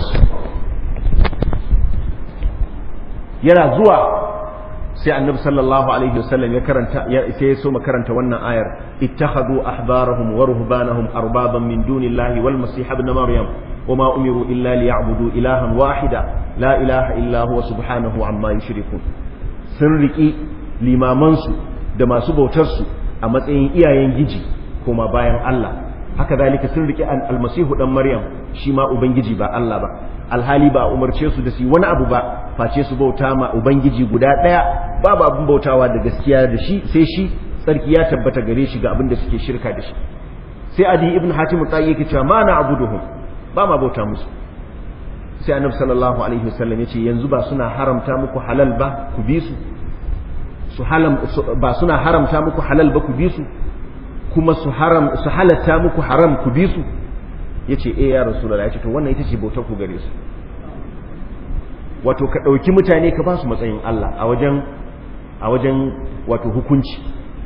yana zuwa sai annabi sallallahu alaihi wasallam ya karanta ya sai ya so karanta wannan ayar ittakhadhu ahbarahum wa ruhbanahum arbaban min dunillahi wal masih ibn maryam wama umiru illa liya'budu ilahan wahida la ilaha illa huwa subhanahu amma yushrikun sun riki limamansu da masu bautar su a matsayin iyayen giji kuma bayan Allah haka zalika sun riki almasihu dan maryam shi ma ubangiji ba Allah ba alhali ba umarce su da su wani abu ba face su bauta ma ubangiji guda daya babu abin bautawa da gaskiya da shi sai shi tsarki ya tabbata gare shi ga abin da suke shirka da shi sai adi ibn hatim tsayi yake cewa ma na abuduhum ba ma bauta musu sai annabi sallallahu alaihi wasallam yace yanzu ba suna haramta muku halal ba ku bi su su halam ba suna haramta muku halal ba ku bi su kuma su haram su halatta muku haram ku bi su yace eh ya rasulullahi yace to wannan ita ce bautar ku gare su wato ka dauki mutane ka ba su matsayin Allah a wajen a wajen wato hukunci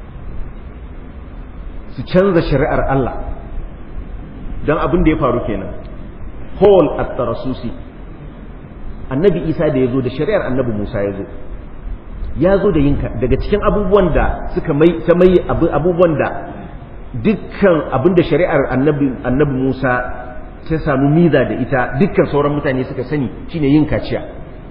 su canza shari'ar Allah dan abin da ya faru kenan Paul at-Tarasusi annabi Isa da yazo da shari'ar annabi Musa yazo ya zo da yinka daga cikin abubuwan da suka mai ta mai abubuwan da dukkan abinda shari'ar annabi annabi Musa ta samu miza da ita dukkan sauran mutane suka sani shine yin kaciya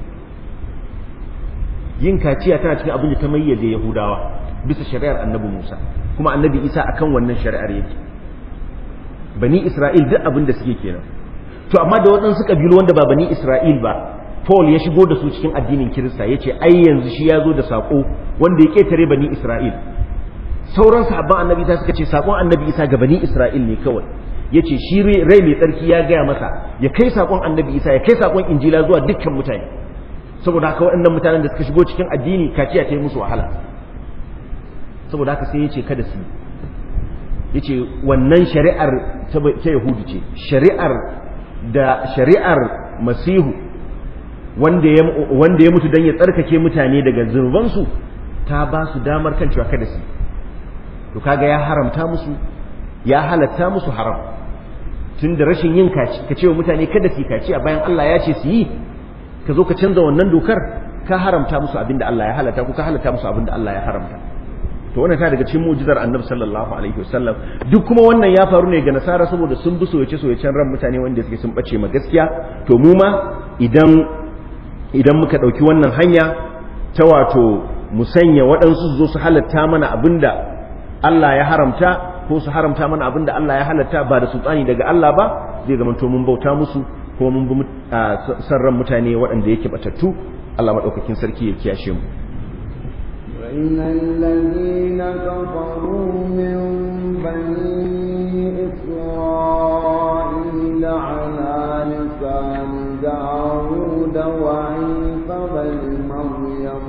yin kaciya tana cikin abin da ta mayyaze Yahudawa bisa shari'ar annabi Musa kuma annabi Isa akan wannan shari'ar yake bani Isra'il duk abin da suke kenan to amma da waɗansu kabilu wanda ba bani Isra'il ba Paul ya shigo da su cikin addinin Kirista yace ai yanzu shi ya zo da sako wanda ya ketare bani Isra'il sauran sahabban annabi isa suka ce sakon annabi isa ga bani isra'il ne kawai ya ce shi rai mai tsarki ya gaya masa ya kai sakon annabi isa ya kai sakon injila zuwa dukkan mutane saboda haka waɗannan mutanen da suka shigo cikin addini kaciya ta yi musu wahala saboda haka sai ya ce kada su ya ce wannan shari'ar ta yahudu ce shari'ar da shari'ar masihu wanda ya mutu don ya tsarkake mutane daga zunubansu ta ba su damar kan cewa kada su to kaga ya haramta musu ya halatta musu haram tun da rashin yin kaci ka ce wa mutane kada su kaci a bayan Allah ya ce su yi ka zo ka canza wannan dokar ka haramta musu abin da Allah ya halatta ko ka halatta musu abin da Allah ya haramta to wannan ta daga cikin mu'jizar Annabi sallallahu alaihi wasallam duk kuma wannan ya faru ne ga nasara saboda sun bi soyace soyacen ran mutane wanda suke sun bace ma gaskiya to mu ma idan idan muka dauki wannan hanya ta wato mu sanya waɗansu su zo su halatta mana abinda Allah ya haramta ko su haramta mana abin da Allah ya halatta ba da sultani daga Allah ba zai zama to mun bauta musu ko mun bi sarran mutane waɗanda yake batattu Allah maɗaukakin sarki ya kiyashe mu وإن الذين كفروا من بني إسرائيل على لسان داود وعيسى بن مريم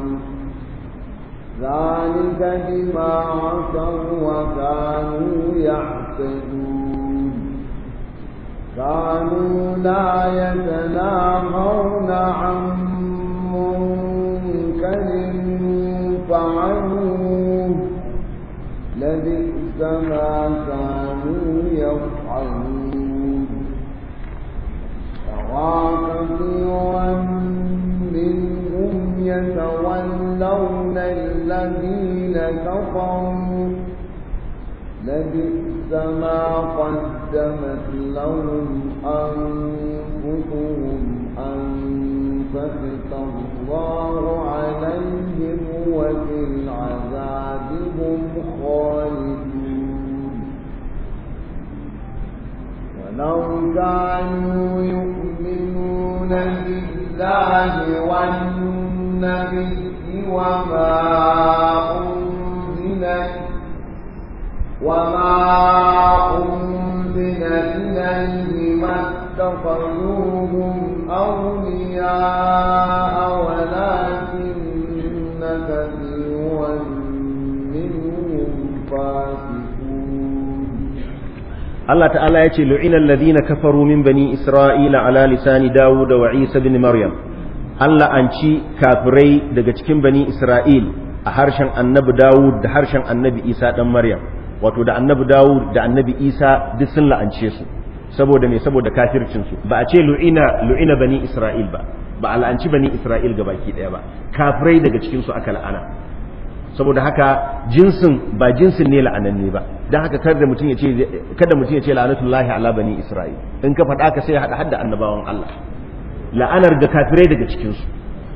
ذلك بما عصوا وكانوا يعتدون كانوا لا يتناهون عن منكر فعلوه لبئس ما كانوا يفعلون ترى كثيرا منهم يتولون الذين كفروا لبئس ما قدمت لهم أنفسهم أن سخط الله عليهم وفي العذاب هم خالدون ولو كانوا يؤمنون بالله والنبي وما أنزل وما أنزل إليه ما اتخذوهم أولياء ولكن كثيرا منهم فاسقون Allah ta'ala ya ce lu'ina alladhina kafaru min bani isra'ila ala lisani dawud wa isa ibn maryam Allah an ci kafirai daga cikin bani isra'il a harshen annabi dawud da harshen annabi isa dan maryam wato da annabi dawud da annabi isa duk sun la'ance su saboda me saboda kafircin su ba a ce lu'ina lu'ina bani isra'il ba ba a la'anci bani isra'il gabaki daya ba kafirai daga cikin su aka la'ana saboda haka jinsin ba jinsin ne la'ananne ba don haka kada mutum ya ce kada mutum ya ce la'anatullahi ala bani isra'il in ka faɗa ka sai ya haɗa hadda annabawan Allah la'anar da kafirai daga cikin su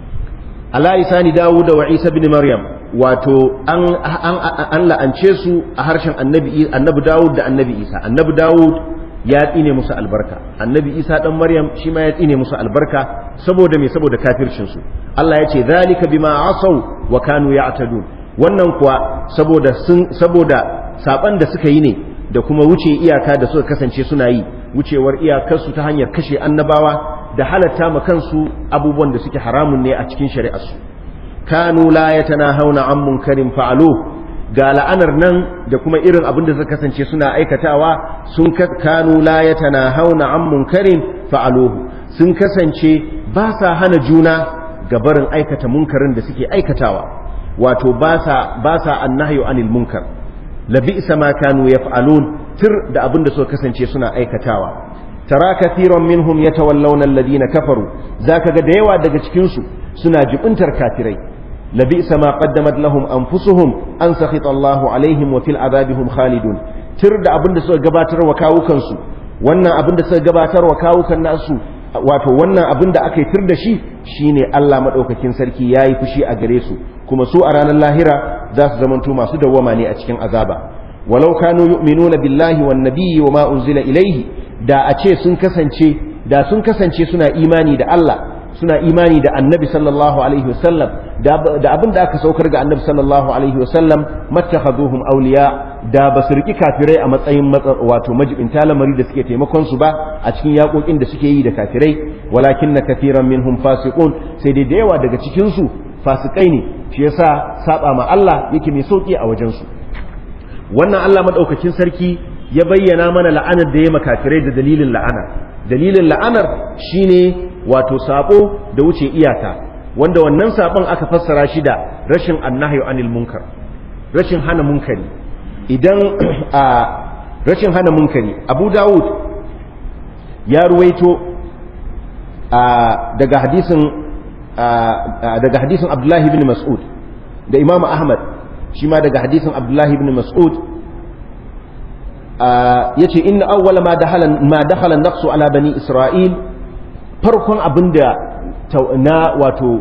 ala isani dawud wa isa bin maryam wato an an an la'ance su a harshen annabi annabi dawud da annabi isa annabi dawud ya tsine musu albarka annabi isa dan maryam shi ma ya tsine musu albarka saboda me saboda kafircin su Allah ya ce zalika bima asaw wa kanu ya'tadun wannan kuwa saboda sun saboda saban da suka yi ne da kuma wuce iyaka da suka kasance suna yi wucewar iyakarsu ta hanyar kashe annabawa da halatta ma kansu abubuwan da suke haramun ne a cikin shari'arsu kanu la yatanahawna an munkarin fa'alu ga la'anar nan da kuma irin abin da suka kasance suna aikatawa sun kanu la yatanahawna an munkarin fa'aluhu sun kasance ba sa hana juna ga barin aikata munkarin da suke aikatawa wato ba sa annahyu anil munkar labi'sa ma kanu yaf'alun tir da abin da suka kasance suna aikatawa tara kathiran minhum yatawallawna alladhina kafaru zaka ga da yawa daga cikin su suna jibintar kafirai labi'sa ma qaddamat lahum anfusuhum an sakhita Allahu alaihim wa fil adabihum khalidun tir da abin da suka gabatar wa kawukan su wannan abin da suka gabatar wa kawukan nasu wato wannan abin da aka yi tir da shi shine Allah madaukakin sarki yayi fushi a gare su kuma su a ranar lahira za su zamanto masu dawwama ne a cikin azaba walau kanu yu'minuna billahi wan nabiyyi wama unzila ilaihi da a ce sun kasance da sun kasance suna imani da Allah suna imani da annabi sallallahu alaihi wasallam da abin da aka saukar ga annabi sallallahu alaihi wasallam mattakhaduhum awliya da ba su riki kafirai a matsayin wato majibinta lamari da suke taimakon su ba a cikin yakokin da suke yi da kafirai walakin na kafiran minhum fasiqun sai dai da yawa daga cikin su fasikai ne shi yasa saba ma Allah yake mai sauki a wajen su wannan Allah madaukakin sarki ya bayyana mana la'anar da ya makafirai da dalilin la'ana dalilin la'anar shine wato sabo da wuce iyaka wanda wannan sabon aka fassara shi da rashin annahyu anil munkar rashin hana munkari idan a rashin hana munkari Abu Dawud ya ruwaito daga hadisin daga hadisin Abdullahi ibn Mas'ud da Imam Ahmad shi ma daga hadisin Abdullahi ibn Mas'ud yace inna awwala ma dakhala ma dakhala naqsu ala bani Isra'il farkon abinda na wato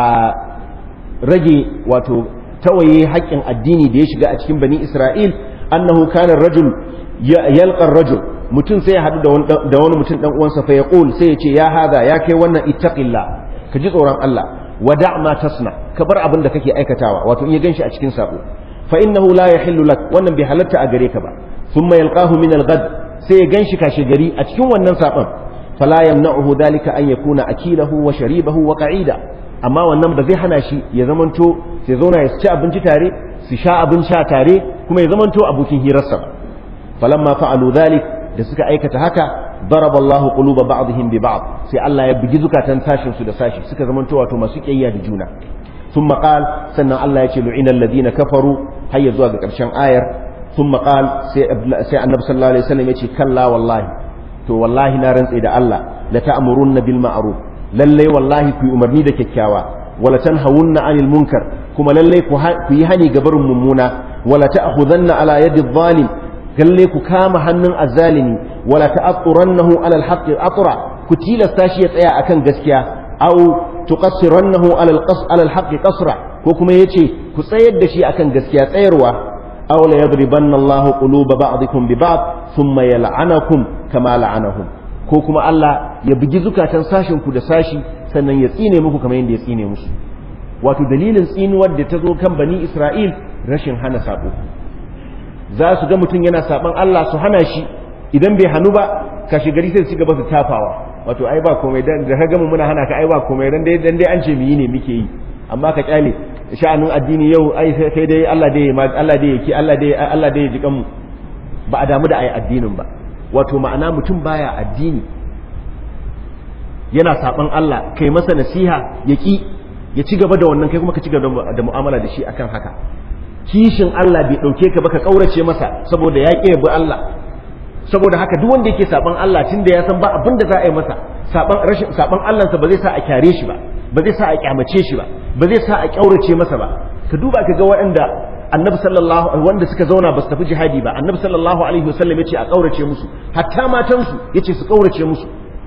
rage wato tawaye haƙƙin addini da ya shiga a cikin bani Isra'il annahu kana rajul yalqa rajul mutum sai ya haɗu da wani mutum dan uwansa fa yaqul sai ya ce ya hada ya kai wannan ittaqillah ka ji tsoron Allah wada ma tasna ka bar abin da kake aikatawa wato in ya ganshi a cikin sabo fa innahu la yahillu lak wannan bai halatta a gare ka ba thumma yalqahu min al-ghad sai ya ganshi kashe gari a cikin wannan sabon fala yamna'uhu dhalika an yakuna akilahu wa sharibahu wa qa'ida amma wannan ba zai hana shi ya zamanto sai zauna ya ci abinci tare su sha abin sha tare kuma ya zamanto abokin hirarsa ba falamma fa'alu dhalik da suka aikata haka ضرب الله قلوب بعضهم ببعض sai Allah ya bugi zukatan sashin su da sashi suka zamanto wato masu kiyayya da juna ثم قال sannan Allah ya ce lu'ina alladhina kafaru har ya zuwa ga karshen ayar ثم قال sai sai annabi sallallahu alaihi wasallam ya ce kalla wallahi to wallahi na rantse da Allah la ta'murunna bil ma'ruf lalle wallahi ku umarni da kyakkyawa wala tanhawunna 'anil munkar kuma lalle ku yi hani ga barin mummuna wala ta'khudanna ala yadi adh-dhalim lalle ku kama hannun azzalimi wala ta'turannahu ala al-haqq atra ku tilasta shi ya tsaya akan gaskiya aw tuqassirannahu ala al-qas ala al-haqq qasra ko kuma yace ku tsayar da shi akan gaskiya tsayarwa aw la yadribanna Allahu quluba ba'dikum bi ba'd thumma yal'anakum kama la'anahum ko kuma Allah ya bugi zukatan sashin ku da sashi sannan ya tsine muku kamar yadda ya tsine musu wato dalilin tsinuwar da ta zo kan bani Isra'il rashin hana sabo za su ga mutum yana saban Allah su hana shi idan bai hannu ba kashi gari sai su gaba su tafawa wato ai ba komai dan da ka gama muna hana ka ai ba komai dan dai dan dai an ce mu yi ne muke yi amma ka kyale sha'anin addini yau ai sai dai Allah dai Allah dai yake Allah dai Allah dai ya ji kanmu ba a damu da ai addinin ba wato ma'ana mutum baya addini yana saban Allah kai masa nasiha ya ki ya ci gaba da wannan kai kuma ka ci gaba da mu'amala da shi akan haka kishin Allah bai dauke ka ba ka kaurace masa saboda ya ƙi bi Allah saboda haka duk wanda yake saban Allah tunda ya san ba abin da za a yi masa saban rashin saban Allah sa ba zai sa a kyare shi ba ba zai sa a kyamace shi ba ba zai sa a kyaurace masa ba ka duba ka ga waɗanda annabi sallallahu wanda suka zauna ba su tafi jihadi ba annabi sallallahu alaihi wasallam yace a kaurace musu hatta matansu yace su kaurace musu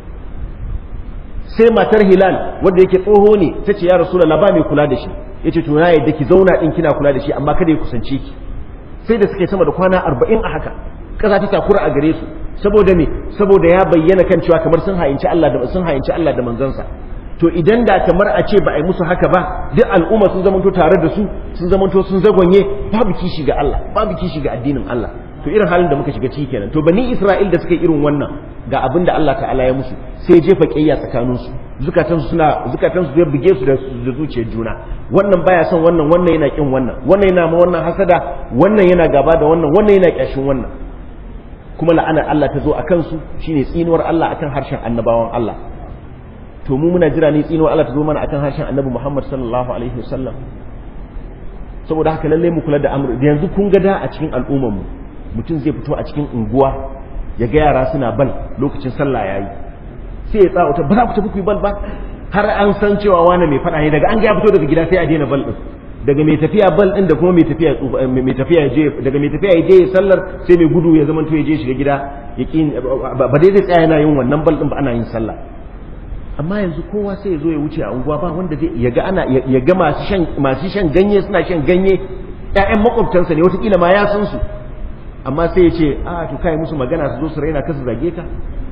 sai matar hilal wanda yake tsoho ne ta ce ya rasulullah ba mai kula da shi yace to na yadda ki zauna din kina kula da shi amma kada ya kusance ki sai da suka yi sama da kwana arba'in a haka kaza ta takura a gare su saboda me saboda ya bayyana kan cewa kamar sun hayinci Allah da sun hayinci Allah da manzansa to idan da kamar a ce ba a yi musu haka ba duk al'umma sun zamanto tare da su sun zamanto sun zagonye babu kishi ga Allah babu kishi ga addinin Allah to irin halin da muka shiga ciki kenan to bani Isra'il da suka yi irin wannan ga abin da Allah ta'ala ya musu sai jefa kiyaya tsakanin su zukatan su suna zukatan su zai buge su da zuciyar juna wannan baya son wannan wannan yana kin wannan wannan yana ma wannan hasada wannan yana gaba da wannan wannan yana kyashin wannan kuma la'anar Allah ta zo a kansu shine tsinuwar Allah akan harshen annabawan Allah to mu muna jira ne tsinuwar Allah ta zo mana akan harshen annabi Muhammad sallallahu alaihi wasallam saboda haka lalle mu kula da amr da yanzu kun ga da a cikin al'ummar mu mutum zai fito a cikin unguwa ya ga yara suna bal lokacin sallah yayi sai ya tsawata ba za ku tafi ku yi bal ba har an san cewa wani mai fada ne daga an ga ya fito daga gida sai a daina bal din daga mai tafiya bal din da kuma mai tafiya mai tafiya je daga mai tafiya je sallar sai mai gudu ya zama to ya je shiga gida ya ki ba dai zai tsaya yana yin wannan bal din ba ana yin sallah amma yanzu kowa sai ya zo ya wuce a unguwa ba wanda zai ya ga ana ya ga masu shan masu shan ganye suna shan ganye ƴaƴan makwabtansa ne wataƙila ma ya san su amma sai ya ce a to kai musu magana su zo su raina ka su zage ka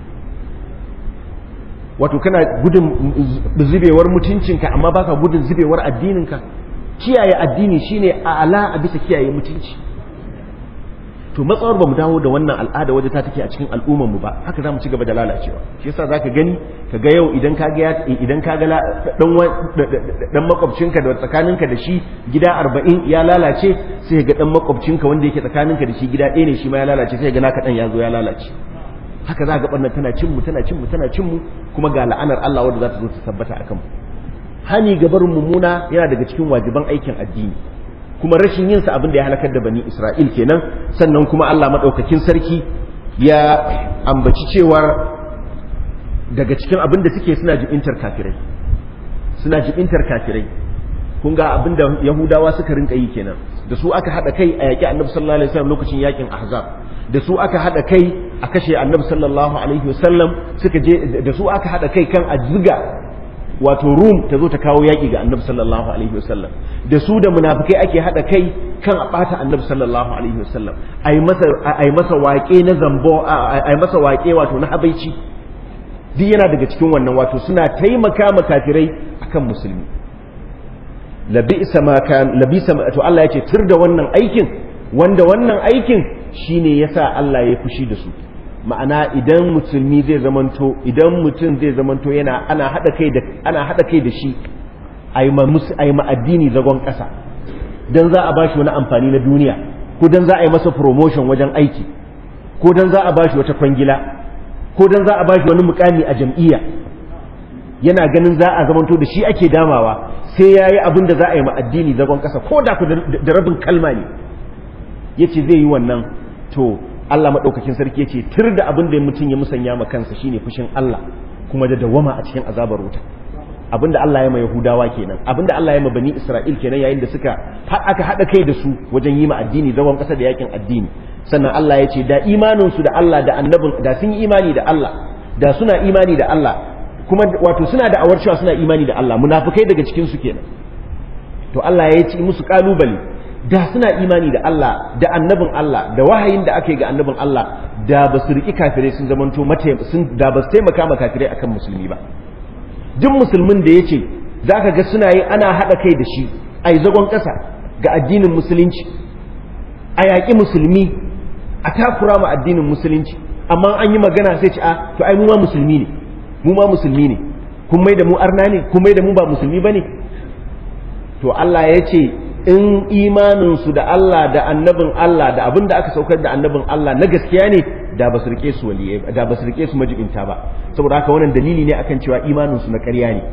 wato kana gudun zubewar mutuncinka amma baka gudun zubewar addininka kiyaye addini shine a'ala a bisa kiyaye mutunci to matsawar ba mu dawo da wannan al'ada waje ta take a cikin al'ummar mu ba haka zamu ci gaba da lalacewa shi yasa zaka gani kaga yau idan ka ga idan ka ga dan dan makwabcinka da tsakaninka da shi gida 40 ya lalace sai ga dan makwabcinka wanda yake tsakaninka da shi gida ɗaya ne shi ma ya lalace sai ga naka dan ya zo ya lalace haka za ga barna tana cin mu tana cin mu tana cin mu kuma ga la'anar Allah wanda za ta zo ta tabbata akan mu hani ga barin mummuna yana daga cikin wajiban aikin addini kuma rashin yinsa abin da ya halakar da bani Isra'il kenan sannan kuma Allah maɗaukakin sarki ya ambaci cewar daga cikin abin da suke suna jibintar kafirai suna jibintar kafirai kun ga abin da Yahudawa suka rinka yi kenan da su aka haɗa kai a yaƙi annabi sallallahu alaihi wasallam lokacin yaƙin ahzab da su aka haɗa kai a kashe annabi sallallahu alaihi wasallam suka je da su aka haɗa kai kan a ziga wato rum ta zo ta kawo yaƙi ga annabi sallallahu alaihi wasallam da su da munafikai ake haɗa kai kan a ɓata annabi sallallahu alaihi wasallam ai masa ai masa waƙe na zambo ai masa waƙe wato na habaici duk yana daga cikin wannan wato suna taimaka ma kafirai akan musulmi labisa ma kan labisa to Allah ya ce tur da wannan aikin wanda wannan aikin shine yasa Allah ya fushi da su ma'ana idan musulmi zai zamanto idan mutum zai zamanto yana ana hada kai da ana hada kai da shi ai ma ai ma addini zagon kasa dan za a bashi wani amfani na duniya ko dan za a yi masa promotion wajen aiki ko dan za a bashi wata kwangila ko dan za a bashi wani mukami a jam'iyya yana ganin za a zamanto da shi ake damawa sai yayi abin da za a yi ma addini zagon kasa ko da ku da rabin kalma ne yace zai yi wannan to Allah maɗaukakin sarki ya ce tir da abin da mutum ya musanya ma kansa shine fushin Allah kuma da dawama a cikin azabar wuta abin da Allah ya ma Yahudawa kenan abin da Allah ya ma Bani Isra'il kenan yayin da suka aka haɗa kai da su wajen yi ma addini zagon ƙasa da yakin addini sannan Allah ya ce da imanin su da Allah da annabin da sun yi imani da Allah da suna imani da Allah kuma wato suna da awar cewa suna imani da Allah munafikai daga cikin su kenan to Allah ya ce musu kalubale da suna imani da Allah da annabin Allah da wahayin da aka yi ga annabin Allah da ba su riƙi kafirai sun zamanto sun da ba su taimaka ma kafirai akan musulmi ba duk musulmin da ya ce za ka ga suna yi ana haɗa kai da shi a yi zagon ƙasa ga addinin musulunci a yaƙi musulmi a takura ma addinin musulunci amma an yi magana sai ce a to ai mu ma musulmi ne mu ma musulmi ne kun mai da mu arna ne kun mai da mu ba musulmi ba ne to Allah ya ce in imaninsu da Allah da annabin Allah da abin da aka saukar da annabin Allah na gaskiya ne da ba su rike su waliyai da ba su rike su majibinta ba saboda haka wannan dalili ne akan cewa imanin su na ƙarya ne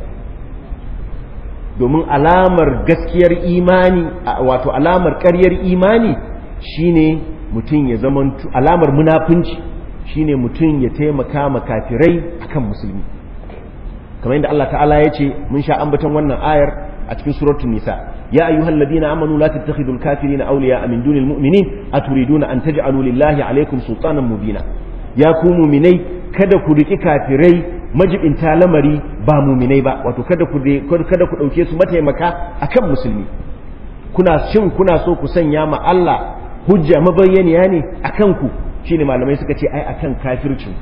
domin alamar gaskiyar imani wato alamar ƙaryar imani shine mutum ya zama alamar munafunci shine mutum ya taimaka ma kafirai akan musulmi kamar yadda Allah ta'ala ya ce mun sha ambaton wannan ayar a cikin suratul nisa ya ayyuhal ladina amanu la tattakhidul kafirina awliya min dunil mu'minin aturiduna an taj'alu lillahi alaykum sultanan mubina ya ku mu'minai kada ku riki kafirai majibinta lamari ba mu'minai ba wato kada ku kada ku dauke su mataimaka akan musulmi kuna shin kuna so ku sanya ma Allah hujja mabayyaniya ne akan ku shine malamai suka ce ai akan kafircin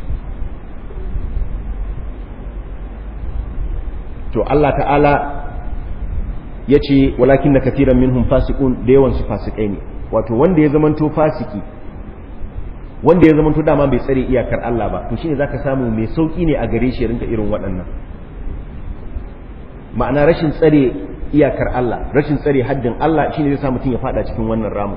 to Allah ta'ala ya ce walakin na kafiran minhum fasikun da yawan su fasikai ne wato wanda ya zamanto fasiki wanda ya zamanto dama bai tsare iyakar Allah ba to shine zaka samu mai sauki ne a gare shi rinka irin waɗannan ma'ana rashin tsare iyakar Allah rashin tsare haddin Allah shine zai sa mutum ya fada cikin wannan ramu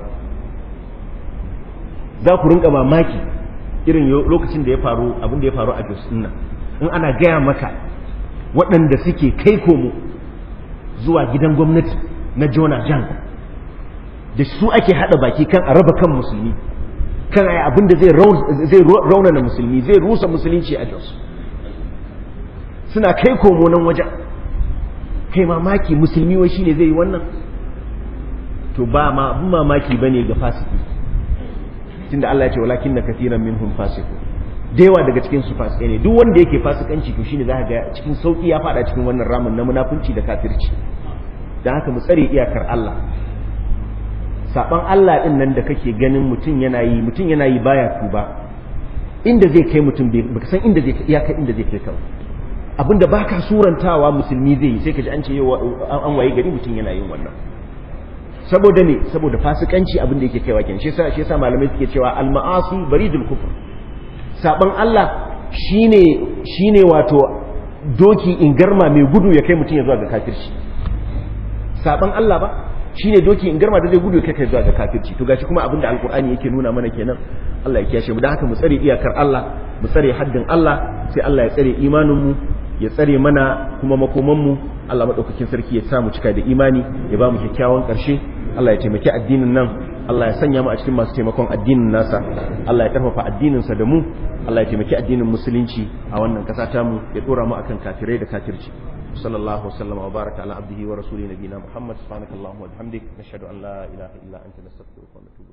za ku rinka mamaki irin lokacin da ya faru abin da ya faru a Jos in ana gaya maka waɗanda suke kai komo zuwa gidan gwamnati na Jona Jan da su ake haɗa baki kan a raba kan musulmi kan ai abin da zai raunana musulmi zai rusa musulunci a Jos suna kai komo nan wajen kai mamaki musulmi wai shine zai yi wannan to ba ma abin mamaki bane ga fasiki tunda Allah ya ce walakin na kathiran minhum fasiqun da yawa daga cikin su fasikai ne duk wanda yake fasikanci to shine zaka ga cikin sauki ya fada cikin wannan ramin na munafunci da kafirci dan haka mu tsare iyakar Allah saban Allah din nan da kake ganin mutum yana yi mutum yana yi baya tuba inda zai kai mutum baka san inda zai iyaka inda zai kai ka abinda baka surantawa musulmi zai yi sai ka ji an ce yau an waye gari mutum yana yin wannan saboda ne saboda fasikanci abin da yake kaiwa kenan shi yasa shi yasa malamai suke cewa al-ma'asi baridul kufr saban Allah shine shine wato doki in garma mai gudu ya kai mutum ya zuwa ga kafirci saban Allah ba shine doki in garma da zai gudu ya kai zuwa ga kafirci to gashi kuma abin da alqur'ani yake nuna mana kenan Allah ya kiyashe mu dan haka mu tsare iyakar Allah mu tsare haddin Allah sai Allah ya tsare imanin mu ya tsare mana kuma makoman mu Allah madaukakin sarki ya sa mu cika da imani ya ba mu kyakkyawan karshe Allah ya taimaki addinin nan Allah ya sanya mu a cikin masu taimakon addinin nasa Allah ya karfafa addininsa da mu Allah ya taimaki addinin musulunci a wannan kasa ta mu ya dora mu akan kafirai da kafirci sallallahu wasallam wa baraka ala abdihi wa rasuli nabiyina muhammad subhanakallahumma wa bihamdik nashhadu an la ilaha illa anta nastaghfiruka wa natubu